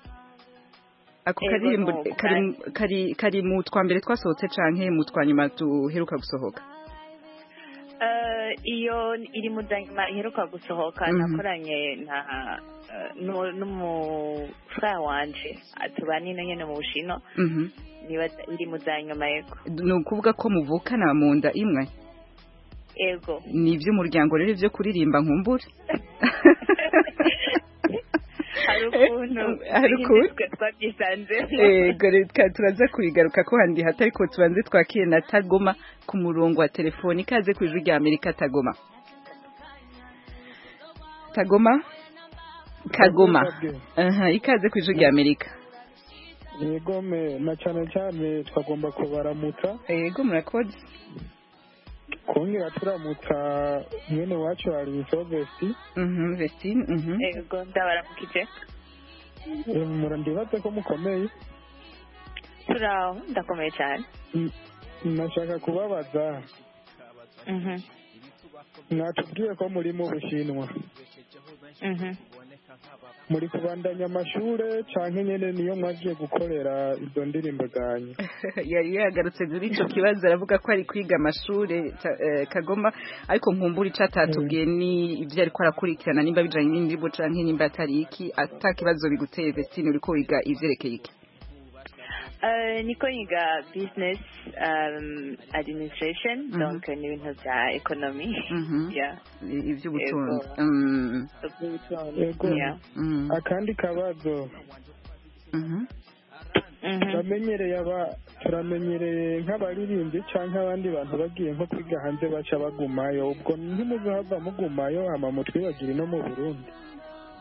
ako Ego, karirimbo nuko. kari, kari, kari mu twa mbere twasohotse canke mu twa nyuma duheruka gusohoka Eh, iyo iri mu zanyuma iheruka gusohoka Mhm. nakoranye na eh, nu- n'umufrere wanje tubana ino nyene mu bushino Mhm. niba iri mu zanyuma yego ni ukuvuga ko muvukana mu nda imwe ego ni iby'umuryango rero ibyo kuririmba nkumbure hari ukuntu hari ukuntu twe twabyisanze Ego reka turaza kubigaruka ko handi hata ariko tubanze twakire na Tagoma ku murongo wa telefoni ikaze ku ijwi rya Amerika Tagoma Tagoma Kagoma aha ikaze ku ijwi rya Amerika yego me na cyane cyane twagomba kubaramutsa yego murakoze kongera turamutsa mwene wacu hari isovesti mhm Vestine mhm ego ndabaramukije murandibaze ko mukomeye turaho ndakomeye cyane Mm, nashaka kubabaza mhm mwatubwiye ko muri mu bushinwa mhm muri kubandanya amashure canke nyene niyo mwagiye gukorera izo ndirimbo zanyu yari yagarutse kuri ico kibazo aravuga ko ari kwiga amashure ta- eh, Kagoma ariko nkumbura ico atatubwiye ni ivyo ariko arakurikirana nimba bijanye n'indirimbo canke nimba atari iki ata kibazo biguteye Vestine uriko wiga ivyerekeye iki Eh, niko yiga business um, administration Mhm. donc ni ibintu bya economy Mhm. yeah I- ivy'ubutunzi Ego. Mm. yego Yeah. Mm. akandi kabazo Mhm. turamenyereye aba turamenyereye nk'abaririmbyi canke abandi bantu bagiye nko kwiga hanze baca bagumayo ubwo ntimuzohava mugumayo hama mutwibagire no mu burundi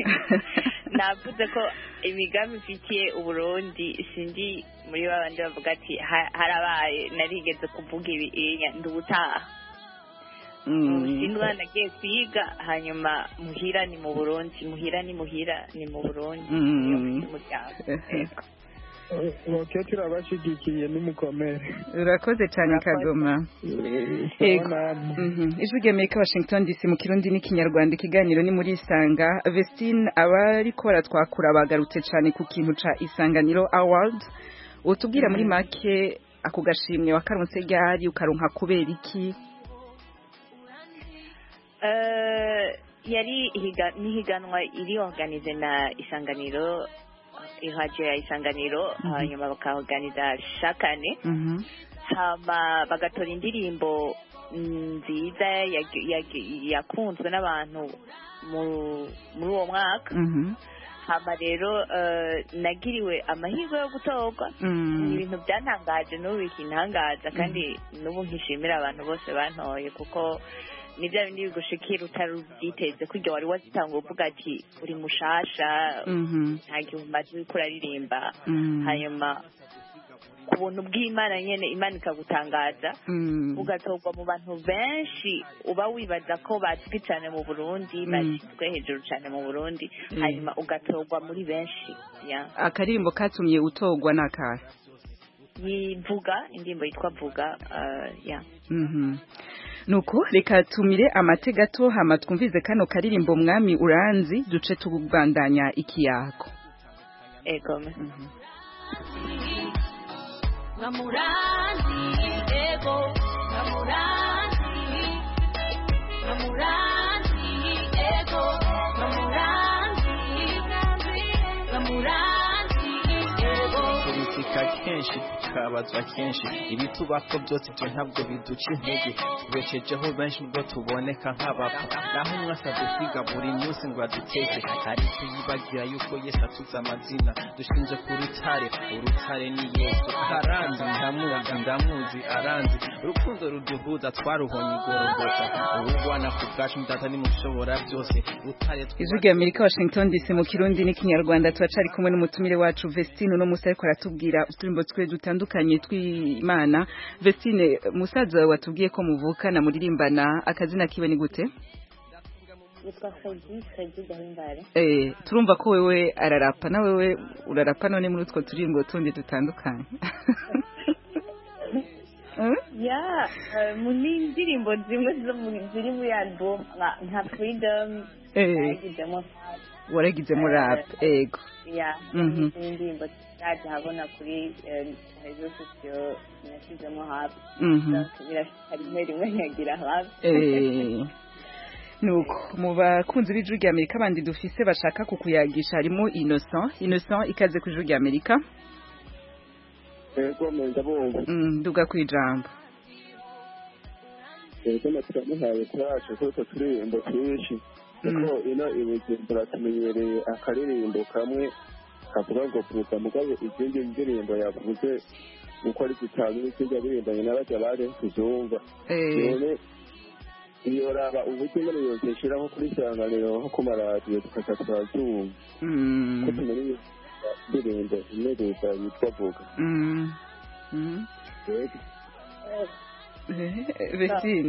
navuze ko imigambi ifitiye uburundi sindi muri babandi bavuga ati "Ha- harabaye narigeze kuvuga ibi inya ndubutaha ubushinwa nagiye kwiga hanyuma muhira ni mu burundi muhira ni muhira ni mu burundi Mm. niyo mfite umuryango Yego. oke turabashyigikiye n'umukomere urakoze cyane kagoma Yego. Mhm. ijwi ry'amerika washington dc mu kirundi n'ikinyarwanda ikiganiro ni muri isanga vestine abariko baratwakura bagarutse cyane ku kintu ca isanganiro award utubwira muri make ako gashimwe wakaronse ryari ukaronka kubera iki Eh, yari ihiga- n'ihiganwa iri organize na isanganiro iradiyo ya isanganiro Mhm. hanyuma bakaorganiza shakane Mhm. hama bagatora indirimbo nziza yag- yag- yakunzwe n'abantu mu- muri uwo mwaka Mhm. hama rero eh, nagiriwe amahirwe yo gutorwa Mm. ni ibintu byantangaje n'ubu bikintangaza kandi n'ubu nkishimira abantu bose bantoye kuko ni bya bindi bigushikira utari ubyiteze kurya wari wazitanga uvuga ati uri mushasha Mhm. nta gihe umaze uriko uraririmba Mm. hanyuma ku buntu bw'imana nyene imana ikagutangaza Mm. ugatorwa mu bantu benshi uba wibaza ko bazwi cyane mu burundi Mm. bashyizwe hejuru cyane mu burundi Mm. hanyuma ugatorwa muri benshi ya akaririmbo katumye utogwa n'akahe yivuga indirimbo yitwa vuga uh, ya Mhm. nuko reka tumire amate gato hama twumvize kano karirimbo mwami uranzi duce tubandanya ikiyago egome Ngamuranzi, ego, ngamuranzi, ngamuranzi, ego, ngamuranzi, ngamuranzi, ego. politika kenshi tukabazwa kenshi ibitubako byose ibyo ntabwo biduca intege tubeshejeho benshi ubwo tuboneka nk'abapfa naho umwe asabwe kwiga buri munsi ngo aduteke ariko yibagira yuko yesu atuze amazina dushinje ku rutare urutare ni yesu aranzi ndamuzi ndamuzi aranzi urukundo ruduhuza twaruhonye igorogota urubwana ku bwacu mudata nimushobora byose rutare ijwi rya amerika washington dc mu kirundi n'ikinyarwanda turacari kumwe n'umutumire wacu vestine uno musi ariko aratubwira uturimbo twe dutandukanye tw'imana vestine musaza wawe watubwiye ko muvukana muririmbana akazina kiwe ni gute yitwa fredi fredi gahimbare Eh, turumva ko wewe ararapa na wewe urarapa none muri utwo turimbo tundi dutandukanye ya eh, mu n'indirimbo zimwe zo mu- ziri muri album nka- nka freedom Eh. nayigizemo waragizemo rap ego ya Mhm. n'indirimbo zaje habona kuri eh, rezo sosiyo nashyizemo hafi Mhm. Donc, birashika rimwe rimwe nyagira hafi Eh, nuko mu bakunzi b'ijwi rya amerika bandi dufise bashaka kukuyagisha harimo innocent innocent ikaze ku ijwi rya amerika ego menda bumva Mm, nduga ku ijambo ego na turamuhaye kuraje kuko turirimbo twinshi kuko ino i bujumbura tumenyereye akaririmbo kamwe kavuga ngo vuga mugabo izindi ndirimbo yavuze uko ari zitanu n'izindi yaririmbanye n'abajya bari tuzumva Eh. none iyo raba uburyo nyine yose ishyiraho kuri isanganiro nko ku maradiyo tukaza turazumva Mm. ko tumenye indirimbo imwe leta yitwa vuga Mm. Mm. Eh, Vestine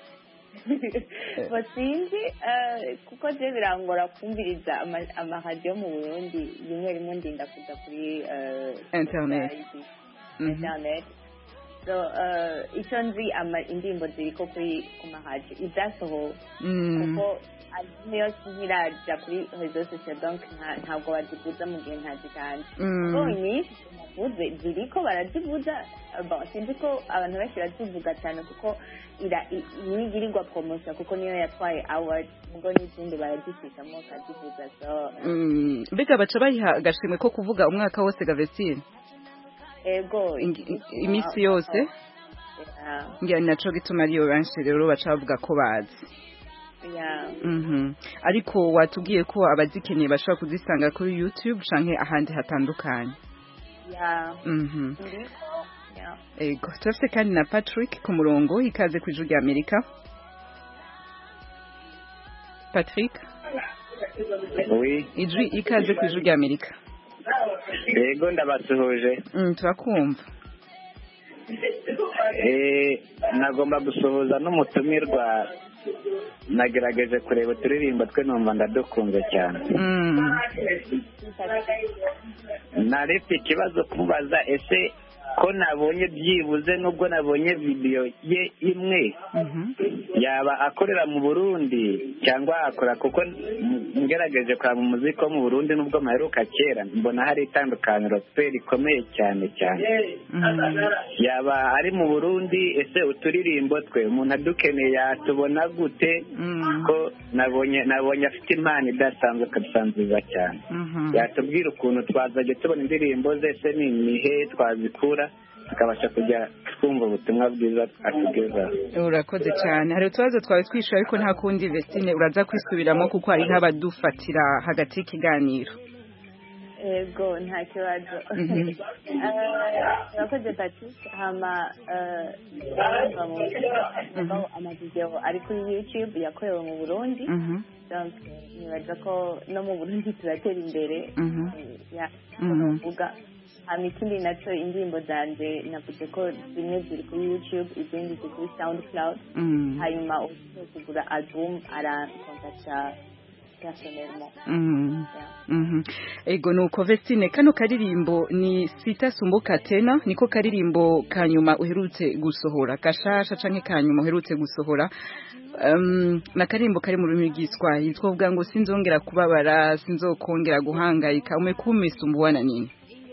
basinzi eh, kuko je birangora kumviriza ama- amaradiyo mu burundi rimwe rimwe ndinda kuja kuri eh, Internet. website, Mhm. internet so eh, icyo nzi ama indirimbo ziriko kuri ku maradiyo izasohowe Mm. kuko album yose ntiraja kuri rezo sosiyo donc nta- ntabwo bazivuza mu gihe ntazitanje Mm. kuko nyinshi navuze ziriko barazivuza eh, bon sinzi ko abantu benshi barazivuga cyane kuko ira i- niyo igirirwa promotion kuko niyo yatwaye award ubwo n'izindi barazifitamo bakazivuza so Mm. mbega baca bayiha agashimwe ko kuvuga umwaka wose ga Vestine ego Ingi- iminsi yose Yeah, ngira ni naco gituma ariyo benshi rero baca bavuga ko bazi yeah. Mhm. ariko watubwiye ko abazikeneye bashobora kuzisanga kuri youtube canke ahandi hatandukanye Yeah. Mhm. Ndiko, yeah. ego turafite kandi na patrick ku murongo ikaze ku ijuru rya amerika patrick Oui. ijwi ikaze ku ijwi rya amerika Yego ndabasuhuje. Mm, turakumva Eh, nagomba gusuhuza n'umutumirwa nagerageje kureba uturirimbo twe numva ndadukunze cyane Mm. naretse ikibazo kumubaza ese ko nabonye byibuze nubwo nabonye videwo ye imwe yaba akorera mu burundi cyangwa akora kuko m- ngerageje kureba umuziki wo mu burundi nubwo maheruka kera mbona hari itandukaniro pe rikomeye cyane cyane yaba ari mu burundi ese uturirimbo twe umuntu adukeneye yatubona gute ko nabonye nabonye afite impano idasanzwe kabisa nziza cyane yatubwira ukuntu twazajya tubona indirimbo ze se ni imihe twazikura tukabasha kujya twumva ubutumwa bwiza atugezaho urakoze cyane hari utubazo twawe twishyura ariko nta kundi vestine uraza kwisubiramo kuko hariho abadufatira hagati y'ikiganiro ego nta kibazo Mhm. Eh, urakoze patrice hama eh, urumva mu amavideo ari kuri youtube yakorewe mu burundi Mhm. donc nibaza ko no mu burundi turatera imbere Mhm. ya Mhm. kuvuga hama ikindi nacyo indirimbo zanje navuze ko zimwe ziri kuri youtube izindi ziri kuri soundcloud Mhm. hanyuma ugiye kugura album arakontakta personnellement Mhm. Mhm. ego nuko vestine kano karirimbo ni sita sumbuka tena niko karirimbo ka nyuma uherutse gusohora kashasha canke ka nyuma uherutse gusohora um, na karirimbo kari mu rurimi rw'Igiswahili twovuga ngo sinzongera kubabara sinzokongera guhangayika umekumesumbuana nini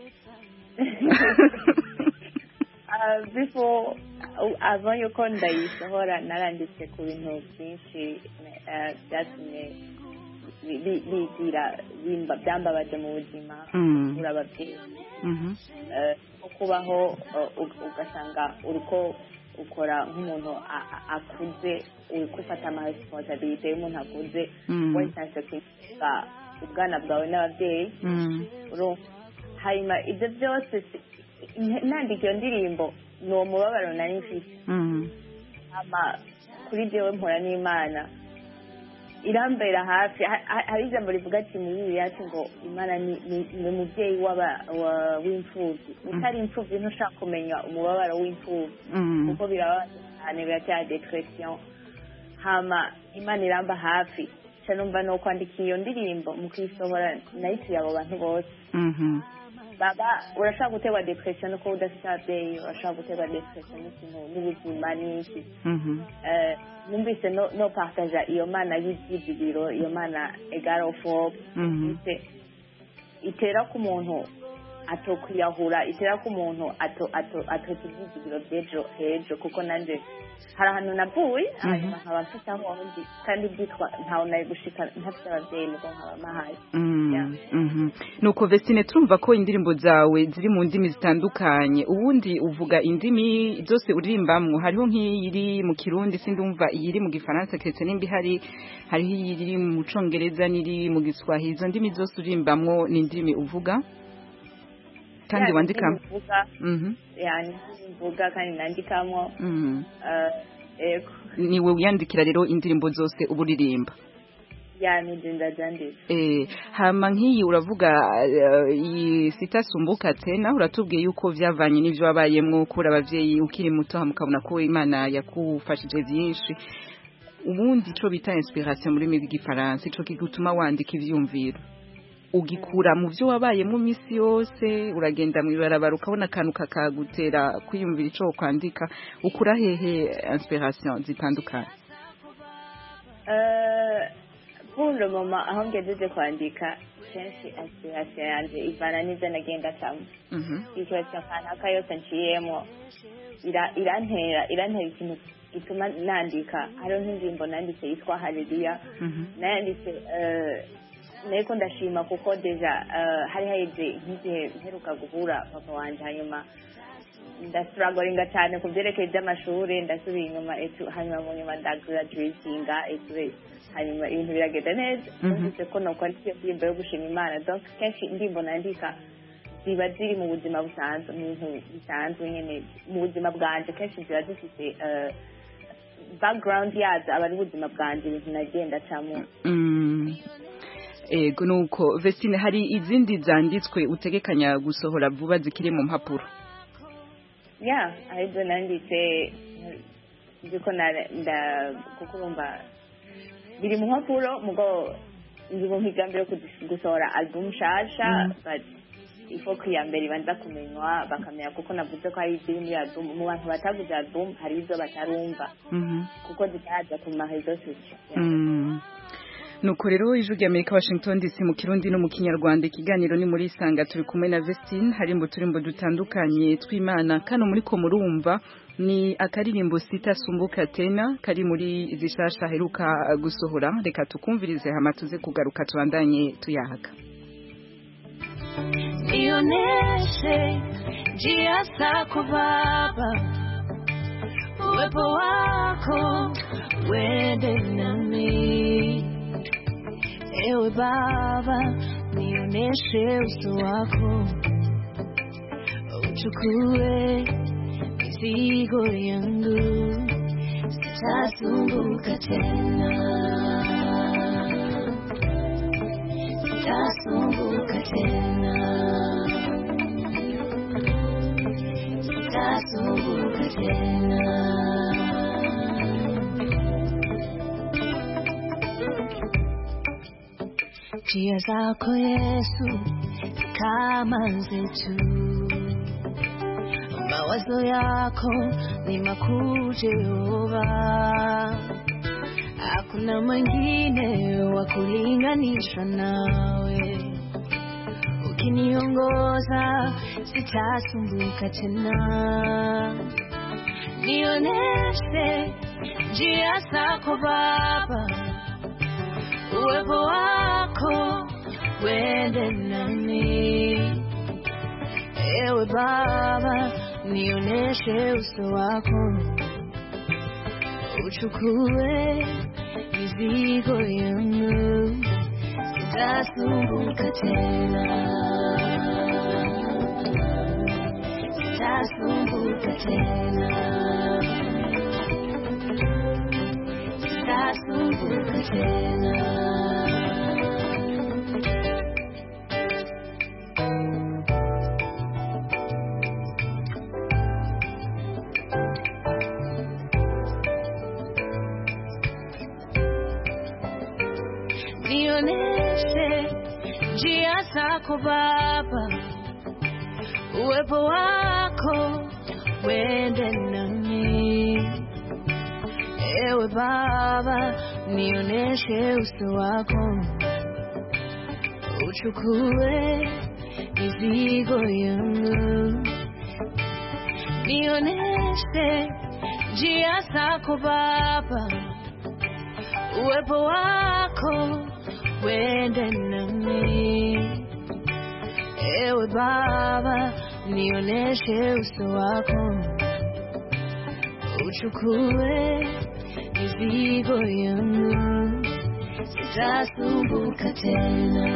Uh, before uh, avant yuko ndayisohora naranditse ku bintu byinshi uh, byatumye bi- bi- bigira bimba- byambabaje mu buzima Mm. kubura ababyeyi Mhm. uh, nko kubaho uh, ug- ugasanga uriko ukora nk'umuntu a- a- akuze uri gufata amaresponsabilite y'umuntu akuze Mm. wesanse kwiga ubwana bwawe n'ababyeyi Mm. urumva hanyuma ibyo byose si- nandika iyo ndirimbo ni uwo mubabaro nari mfite Mhm. ama kuri jewe mpora n'imana irambera hafi Ha- ha- hari ijambo rivuga ati muri bibiliya ati ngo imana ni ni- ni umubyeyi w'aba- wa- w'imfubyi utari imfubyi ntushaka kumenya umubabaro w'imfubyi Mhm. kuko birababaza cyane biratera depression hama imana iramba hafi nca numva ni ukwandika iyo ndirimbo mu kuyisohora nayituye abo bantu bose Mhm. baba urashaka guterwa depression no kuba udafite ababyeyi urashaka guterwa depression n'ikintu n'ubuzima n'iki Mhm. Eh, numvise no no partaja iyo mana y'ibyizigiro iyo mana egal of hope Mhm. ite- itera ku muntu atokwiyahura itera ku muntu ato ato atoka ibyizigiro by'ejo hejo kuko nanjye hari ahantu navuye hanyuma nkaba mfite aho ndi kandi byitwa ntawe nari gushika ntafite ababyeyi nuko nkaba mahaye Mm, mhm. nuko vestine turumva ko indirimbo zawe ziri mu ndimi zitandukanye ubundi uvuga indimi zose uririmbamwo hariho nk'iyiri mu kirundi sindumva iyiri mu gifaransa keretse nimba ihari hariho iyiri mu congereza n'iri mu giswahili izo ndimi zose uririmbamwo ni indimi uvuga kandi Yani wandikamo mvuga Mhm, yani mvuga kandi nandikamo mhm. eh, ego niwe wiyandikira rero indirimbo zose uba uririmba yani nzinda zanditse Eh, hama nk'iyi uravuga eh, iyi sitasumbuka tena uratubwiye yuko vyavanye n'ivyo wabayemwo kuri abavyeyi ukiri muto hama ukabona ko imana yakufashije vyinshi ubundi ico bita inspiration muri rurimi rw'igifaransa ico kigutuma wandika ivyumviro ugikura mu vyo wabayemwo misi yose uragenda mw'ibarabara ukabona akantu kakagutera kwiyumvira ico kwandika ukura hehe inspiration zitandukanye Eh, pour le moment aho ngejeje kwandika kenshi aspiration yanje ivana n'ivyo nagenda camo Mhm. ikibazo kanaka yose nciyemo ira- irantera irantera ikintu gituma nandika hariho nk'indirimbo nanditse yitwa haleluya Mhm. nayanditse eh, nariko ndashima kuko deja eh, hari haheze nk'igihe mperuka guhura papa wanje hanyuma ndasuragoringa cyane ku byerekeye by'amashuri ndasubiye inyuma etu hanyuma mu nyuma ndagraduatinga etu hanyuma ibintu biragenda neza Mhm. numvise ko nokora iyo ndirimbo yo gushima imana donc kenshi indirimbo nandika ziba ziri mu buzima busanzwe mu bintu bisanzwe nyine mu buzima bwanje kenshi ziba zifite eh, background yazo aba ari ubuzima bwanje ibintu nagenda camo Mm. ego nuko Vestine hari izindi zanditswe utegekanya gusohora vuba zikiri mu mpapuro ya arizo nanditse nziko na- nda kuko urumva biri mu mpapuro mugo ndi mu migambi yo kudis- gusohora album nshasha Mm. but ifo ko iya mbere ibanza kumenywa bakamenya kuko navuze ko hari iziri muri album mu bantu bataguze album hari izo batarumva Mhm. kuko zitaraza ku marezo sosiyo Mm. nuko rero ijwi rya Amerika Washington DC mu kirundi no mu kinyarwanda ikiganiro ni muri isanga turi kumwe na Vestine hari mu turimbo dutandukanye tw'Imana kano muri ko murumva ni akaririmbo sita sumbuka tena kari muri zishasha heruka gusohora reka tukumvirize hama tuze kugaruka tubandanye tuyahaga Nionyeshe njia zako Baba, uwepo wako wende nami. Ewe Baba, nionyeshe uso wako, uchukue mizigo yangu, sitasumbuka tena, sitasumbuka tena. sitasumbuka tena. Njia zako Yesu kama zetu, mawazo yako ni makuu Jehova, hakuna mwingine wa kulinganishwa nawe ukiniongoza sitasumbuka tena. Nionyeshe njia zako Baba, uwepo wako wende nami. Ewe Baba, nionyeshe uso wako, uchukue mizigo yangu sitasumbuka tena, sitasumbuka tena, sitasumbuka tena. Nionyeshe njia zako Baba, uwepo wako wende nami. Ewe Baba, nionyeshe uso wako, uchukue mizigo yangu. Nionyeshe njia zako Baba, uwepo wako wende nami. Ewe Baba, nionyeshe uso wako, uchukue mizigo yangu, sitasumbuka tena,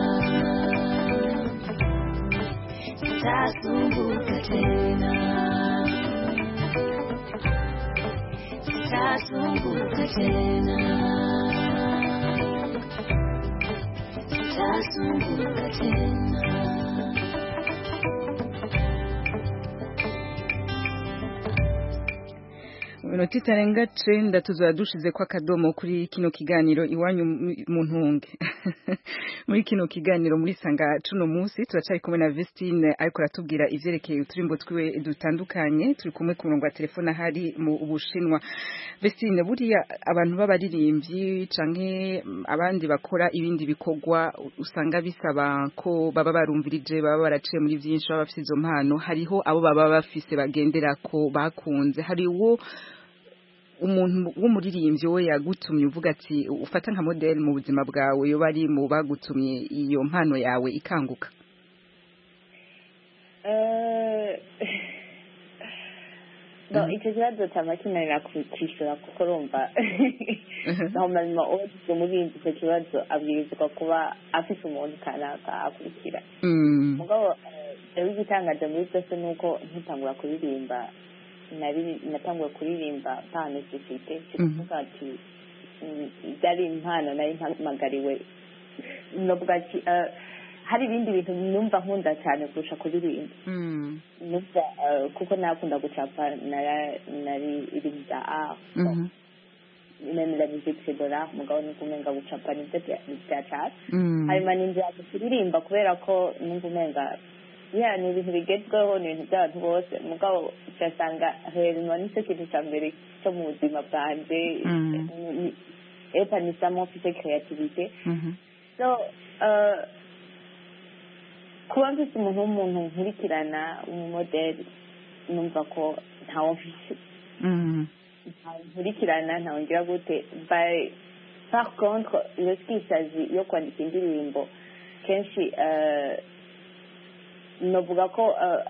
sitasumbuka tena, sitasumbuka tena, sitasumbuka tena. minota itarenga cenda tuzaba dushize ko akadomo kuri kino kiganiro iwanyu mu- mu ntunge muri kino kiganiro muri sanga cuno munsi turacari kumwe na Vestine ariko aratubwira ivyerekeye uturimbo twiwe dutandukanye turi kumwe ku murongo wa telefone ahari mu Bushinwa Vestine buriya abantu b'abaririmbyi canke mm, abandi bakora ibindi bikorwa usanga bisaba ko baba barumvirije baba baraciye muri vyinshi baba bafise izo mpano hariho abo baba bafise bagendera ko bakunze hari uwo umuntu w'umuririmbyi we yagutumye uvuga ati ufata nka model mu buzima bwawe yo bari mu bagutumye iyo mpano yawe ikanguka Eh, no icyo kibazo cyaba kinanira kwishyura kuko urumva normalement uwagize umurinzi icyo kibazo abwirizwa kuba afite umuntu kanaka akurikira Mm. mugabo eh, jewe igitangaje muri byose ni uko nkitangura kuririmba nari- natanguye kuririmba nta necessite sikuvuga ati mm, byari impano nari mpamagariwe novuga ati eh, hari ibindi bintu numva nkunda cyane kurusha kuririmba Mm. numva eh, kuko nakunda gucapa nara- nari ibintu bya art Mhm. même la musique c'est de l'art mugabo nuko umenga gucapa nibyo bya- bya cat Mm. hanyuma ninjira kuririmba kubera ko numva umenga ya ni ibintu bigezweho ni ibintu by'abantu bose mugabo ugasanga hejuru nicyo kintu cya mbere cyo mu buzima bwanjye Mm. Ni- epanisamo mfite creativité Mhm. so uh, kuba mfite umuntu w'umuntu nkurikirana umumodeli numva ko ntawo mfite Mm. ntawe nkurikirana ntawe ngira gute by par contre iyo twisazi yo kwandika indirimbo kenshi eh, novuga ko eh,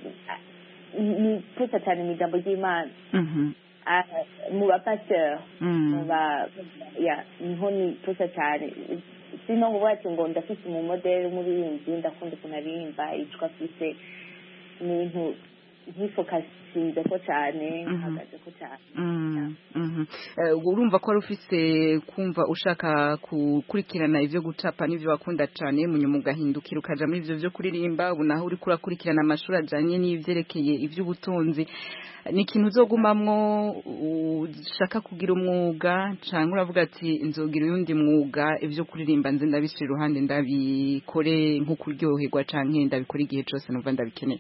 ni pusa cyane mu ijambo ry'imana Mhm. Ah, mu bapasiteri Mm. mu ba ya niho ni pusa cyane sino ngo ati ngo ndafite umumodeli w'umuririmbyi ndakunda ukuntu aririmba yitwa afise ni ibintu nkifokasinze ko cyane Mhm. nkahagaze ko cyane Mm, mhm. Eh, urumva ko wari ufise kumva ushaka gukurikirana ivyo gucapa n'ivyo wakunda cane munyuma ugahindukira ukaja muri ivyo vyo kuririmba ubu naho uriko urakurikirana amashuri ajanye n'ivyerekeye ivy'ubutunzi ni ikintu uzogumamwo ushaka kugira umwuga canke uravuga ati nzogira uyundi mwuga ivyo kuririmba nze ndabishira iruhande ndabikore nko kuryoherwa canke ndabikore igihe cose numva ndabikeneye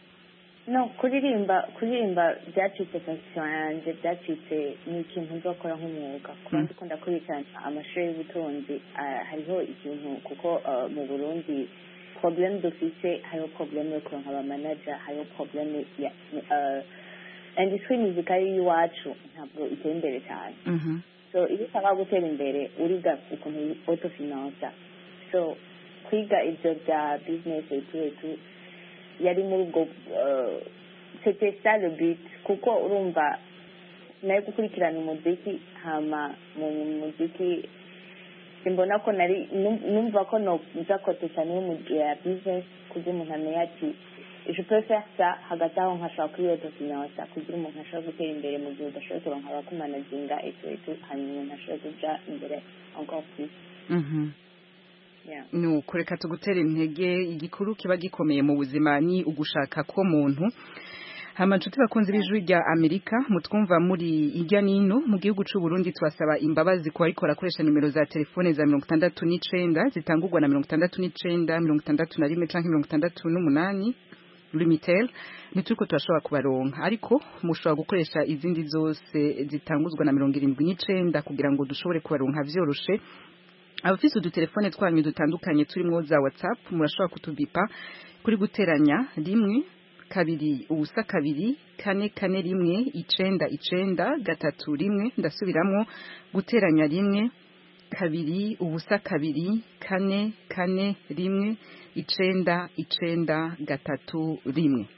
no kuririmba kuririmba byacitse passion yanjye byacitse ni ikintu nzakora nk'umwuga kuba Mm. ndiko ndakurikirana amashuri y'ubutunzi ah, hariho ikintu kuko ah, mu burundi problème dufise hariho problème yo kuronka abamanaja hariho problème ya ah, industrie musicale y'iwacu ntabwo iteye imbere cyane Mhm. so iyo ushaka gutera imbere uriga ukuntu autofinansa so kwiga ibyo bya business etu etu yari muri ubwo uh, c'était ça le but kuko urumva nari gukurikirana umuziki hama mu muziki simbona ko nari num- numva ko noza kote cyane yo mu ya business kugira umuntu amenye ati je peux faire ça hagati aho nkashobora kuri autofinansa kugira umuntu ashobore gutera imbere mu gihe udashoboye kuronka abakumanaginga etu etu hanyuma umuntu ashobore kuja imbere encore plus Mhm. yeah. nuko reka tugutera intege igikuru kiba gikomeye mu buzima ni ugushaka ko muntu hama nshuti bakunze b'ijwi rya amerika mutwumva muri irya nino mu gihugu c'u Burundi twasaba imbabazi ku bariko barakoresha nimero za telefone za mirongo itandatu n'icenda zitangurwa na mirongo itandatu n'icenda mirongo itandatu na rimwe canke mirongo itandatu n'umunani limitel ntituriko turashobora kubaronka ariko mushobora gukoresha izindi zose zitanguzwa na mirongo irindwi n'icenda kugira ngo dushobore kubaronka vyoroshe abafise udutelefone twanyu dutandukanye turimo za whatsapp murashobora kutubipa kuri guteranya rimwe kabiri ubusa kabiri kane kane rimwe icenda icenda gatatu rimwe ndasubiramwo guteranya rimwe kabiri ubusa kabiri kane kane rimwe icenda icenda gatatu rimwe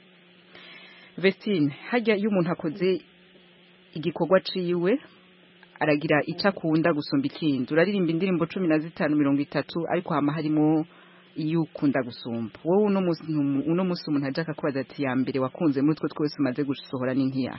Vestine hajya iyo umuntu akoze igikorwa ciwe aragira icyo akunda gusumba ikindi uraririmba indirimbo cumi na zitanu mirongo itatu ariko hama harimo iyo ukunda gusumba wowe uno munsi ntumu- uno munsi umuntu ajya akakubaza ati ya mbere wakunze muri utwo twese umaze gusohora ni nk'iya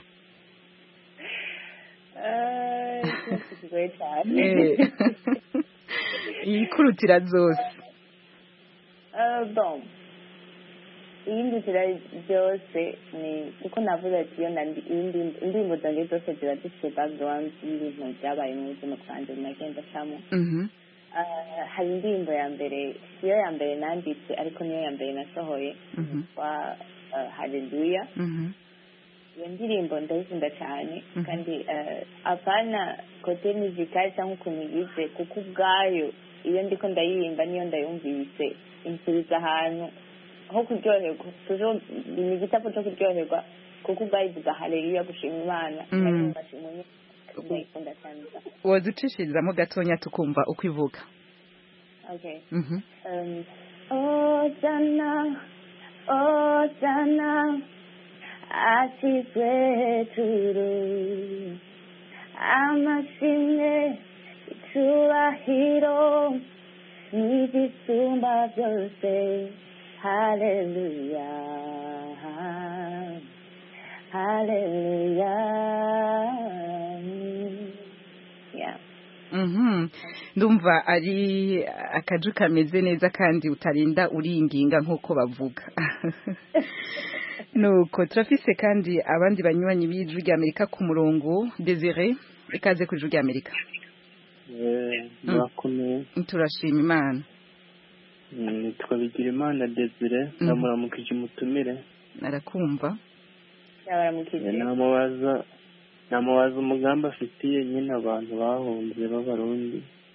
Eh, ikintu kigoye cyane Eh. iyikurutira zose Eh, bon iyindi nzira byose ni kuko navuze ati iyo nandi- iyindi- indirimbo zanjye zose ziba zifite background y'ibintu byabaye mu buzima bwanjye nagenda acamo Mhm. Eh, hari indirimbo ya mbere siyo ya mbere nanditse ariko niyo ya mbere nasohoye Mhm. yitwa eh, haleluya Mhm. iyo ndirimbo ndayikunda cyane Mhm. kandi eh, apana kote muzikali cyangwa ukuntu yize kuko ubwayo iyo ndiko ndayiririmba niyo ndayumvise insubiza ahantu ho kuryoherwa tujo ni igitapu cyo kuryoherwa kuko ubwayo ivuga haleluya gushima imana Mhm. kandi ngashima Imana. ndayikunda cyane woducishirizamo gatonya tukumva uko ivuga okay Mhm. Um, Hosanna, Hosanna, asizwe hejuru, amashimwe, icyubahiro, n'igisumba byose, haleluya, haleluya. Yeah. Mhm. ndumva ari akaju kameze neza kandi utarinda uringinga nk'uko bavuga nuko turafise kandi abandi banywanyi b'ijwi rya amerika ku murongo desire ikaze ku ijwi rya amerika murakomeye turashima imana nitwa bigirimana desire ndamuramukije umutumire arakumva namubaza namubaza umugambi afitiye nyine abantu bahunze b'abarundi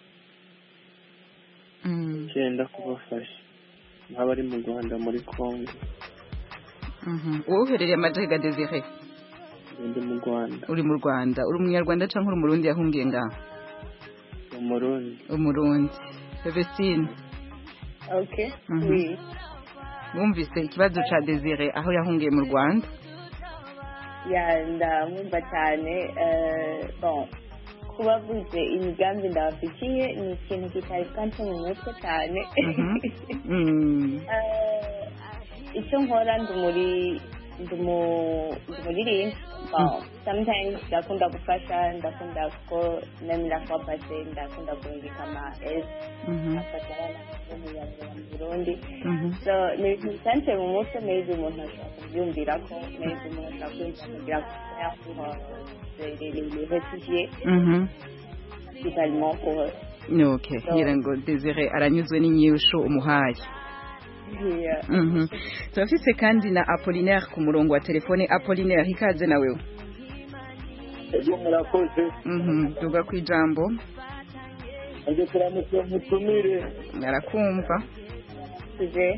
cyenda kubafasha nk'abari mu rwanda muri congo wowe uherereye amajega desire ndi mu rwanda uri mu rwanda uri umunyarwanda cyangwa uri umurundi yahungiye ngaho umurundi umurundi vestine okay Mhm. oui wumvise ikibazo ca desire aho yahungiye mu rwanda ya ndamwumva cyane eh, bon kuba avuze imigambi ndabafitiye ni ikintu kitari kanse mu mutwe cyane Mm. Eh, icyo nkora ndi muri ndi mu- ndi muririmba bon sometimes ndakunda gufasha ndakunda ko nemera kuba pase ndakunda kurungika ama esi Mhm. afasha abana bo mu Rwanda, mu burundi Mhm. so ni ibintu bisanzwe mu mutwe maybe umuntu ashobora kubyumvira ko maybe umuntu ashobora kwiyumvira kugira les réfugiés Mhm. totalement pour eux okay ngira ngo desire aranyuzwe n'inyishu umuhaye Yeah. Mhm. turafise kandi na apolinaire ku murongo wa telefone apolinaire ikaze na wewe ejo murakoze Mhm. tuga ku ijambo nje turamutse mutumire arakumva tuje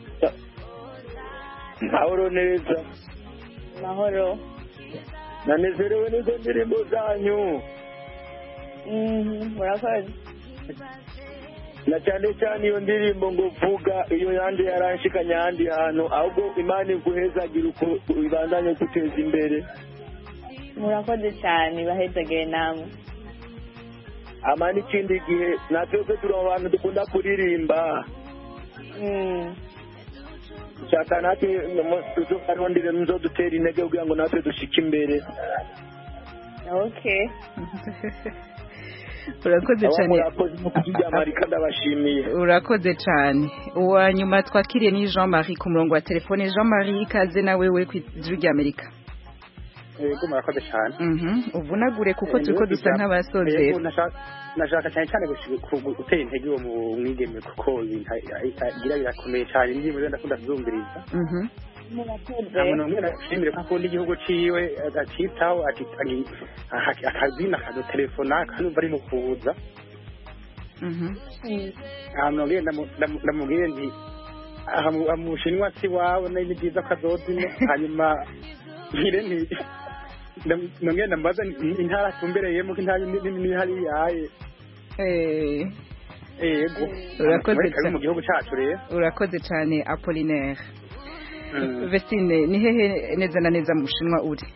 mahoro neza mahoro nanezerewe n'izo ndirimbo zanyu Mhm, murakoze na cyane cyane iyo ndirimbo ngo vuga iyo yandi yaranshikanye ahandi hantu ahubwo imana iguhezagira uko ibandanye guteza imbere murakoze cyane bahezageye namwe ama n'ikindi gihe natwebwe turi mu bantu dukunda kuririmba shaka natwe tuzokarondere muzo dutera intege kugira ngo natwe dushike imbere okay urakoze cyane murakoze mu kuryama ndabashimiye urakoze cyane uwa nyuma twakiriye ni jean marie ku murongo wa telefone jean marie ikaze na wewe ku ijwi rya amerika yego murakoze cyane Mhm. uvunagure kuko turiko dusa nk'abasozera Yego, nashaka- nashaka cyane cyane gushi- ku- gutera intege uwo mu- mwigeme kuko ibintu agira birakomeye cyane indirimbo ze ndakunda kuzumviriza Mhm. murakoze ntabwo n'umwe nashimire ko akunda igihugu ciwe akitaho ati- agi- aha- akazina akadutelefona akanumva ari mu kuza Mhm. ahantu nabwiye ndamu- ndamu- ndamubwiye nti aha mu- aha mu bushinwa si wawe ni ni byiza ko azozine hanyuma nkire nti ndam- nongeye ndamubaza nti intara atumbereyemo ko intara ni- ni- ni hariya yaye Eh, yego Urakoze Amerika iri cyane. mu gihugu cyacu rero urakoze cyane apolinaire Mm. vestine ni hehe neza na neza mu bushinwa uri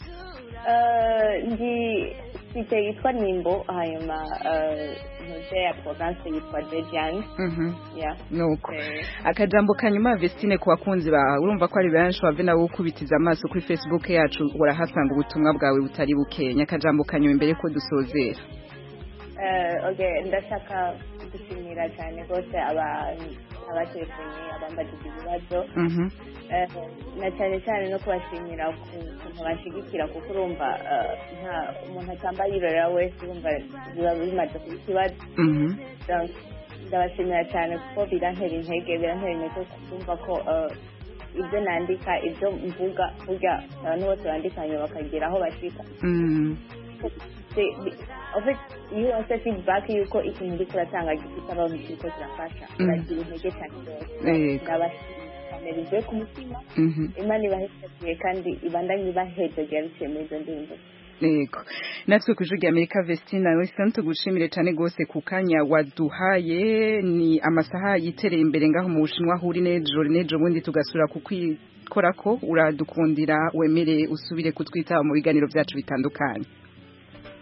Eh, ndi site yitwa nimbo hanyuma eh, ntuze ya province yitwa zhejiang Mhm. yeah nuko Eh, akajambo kanyuma vestine ku bakunzi bawe urumva ko ari benshi wave nawe ukubitiza amaso kuri facebook yacu urahasanga ubutumwa bwawe butari bukenya akajambo kanyuma imbere ko dusozera eh, okay ndashaka gushimira cyane rwose aba- abatelefoni abambajije ibibazo Mhm. Eh, na cyane cyane no kubashimira ku kuntu bashigikira kuko urumva eh, nta umuntu atamba yirorera wese urumva biba bimaze kuba ikibazo Mhm. Donc, ndabashimira cyane kuko birantera intege birantera intege kumva ko eh, ibyo nandika ibyo mvuga burya abantu bose bandikanye bakagera aho bashika Mm. Se- bi- en fait, iyo wose feedback yuko ikintu uriko uratanga gifite abantu kiriko kirafasha Mm. uragira intege cyane rwose Yego. ndabashimira cyane bivuye ku mutima Mhm. imana ibaheshakiye kandi ibandanye ibahejegera biciye muri izo ndirimbo Yego. Natwe ku ijwi rya Amerika Vestine Wilson tugushimire cyane gose ku kanya waduhaye ni amasaha yitereye imbere ngaho mu Bushinwa huri nejo nejo bundi tugasura kukwikora ko uradukundira wemere usubire kutwitaba mu biganiro byacu bitandukanye.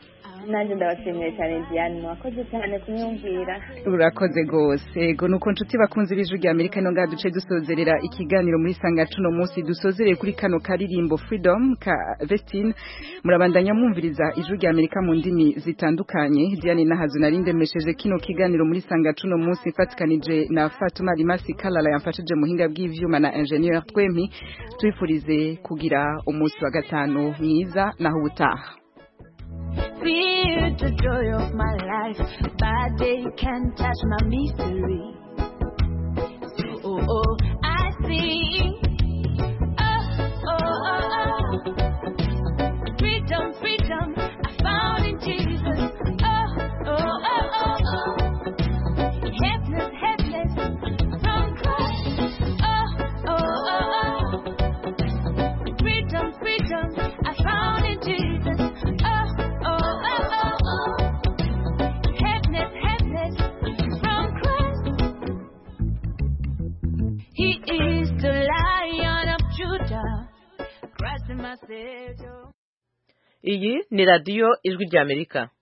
nanjye ndabashimiye cyane diane mwakoze cyane kumwumvira urakoze rwose ego nuko nshuti bakunze ibijwi rya amerika ino ngaha duce dusozerera ikiganiro muri sanga cuno munsi dusozereye kuri kano karirimbo freedom ka vestine murabandanya mwumviriza ijwi rya amerika mu ndimi zitandukanye diane nahazu nari ndemesheje kino kiganiro muri sanga cuno munsi mfatikanije na fatuma rimasi kalala yamfashije muhinga bw'ivyuma na ingenieur twempi twifurize kugira umunsi wa gatanu mwiza naho ubutaha Feel the joy of my life. Bad day can't touch my mystery. Oh, oh, I see. Oh, oh, oh, oh. Freedom, freedom, I found in Jesus. Oh, oh, oh, oh, oh. Helpless, helpless, from Christ. Oh, oh, oh, oh. Freedom, freedom, I found in Jesus. Oh, oh, oh, oh, oh. Helpless, helpless, from Christ. He is the Lion of Judah. Christ my Savior. iyi ni radiyo ijwi ry'amerika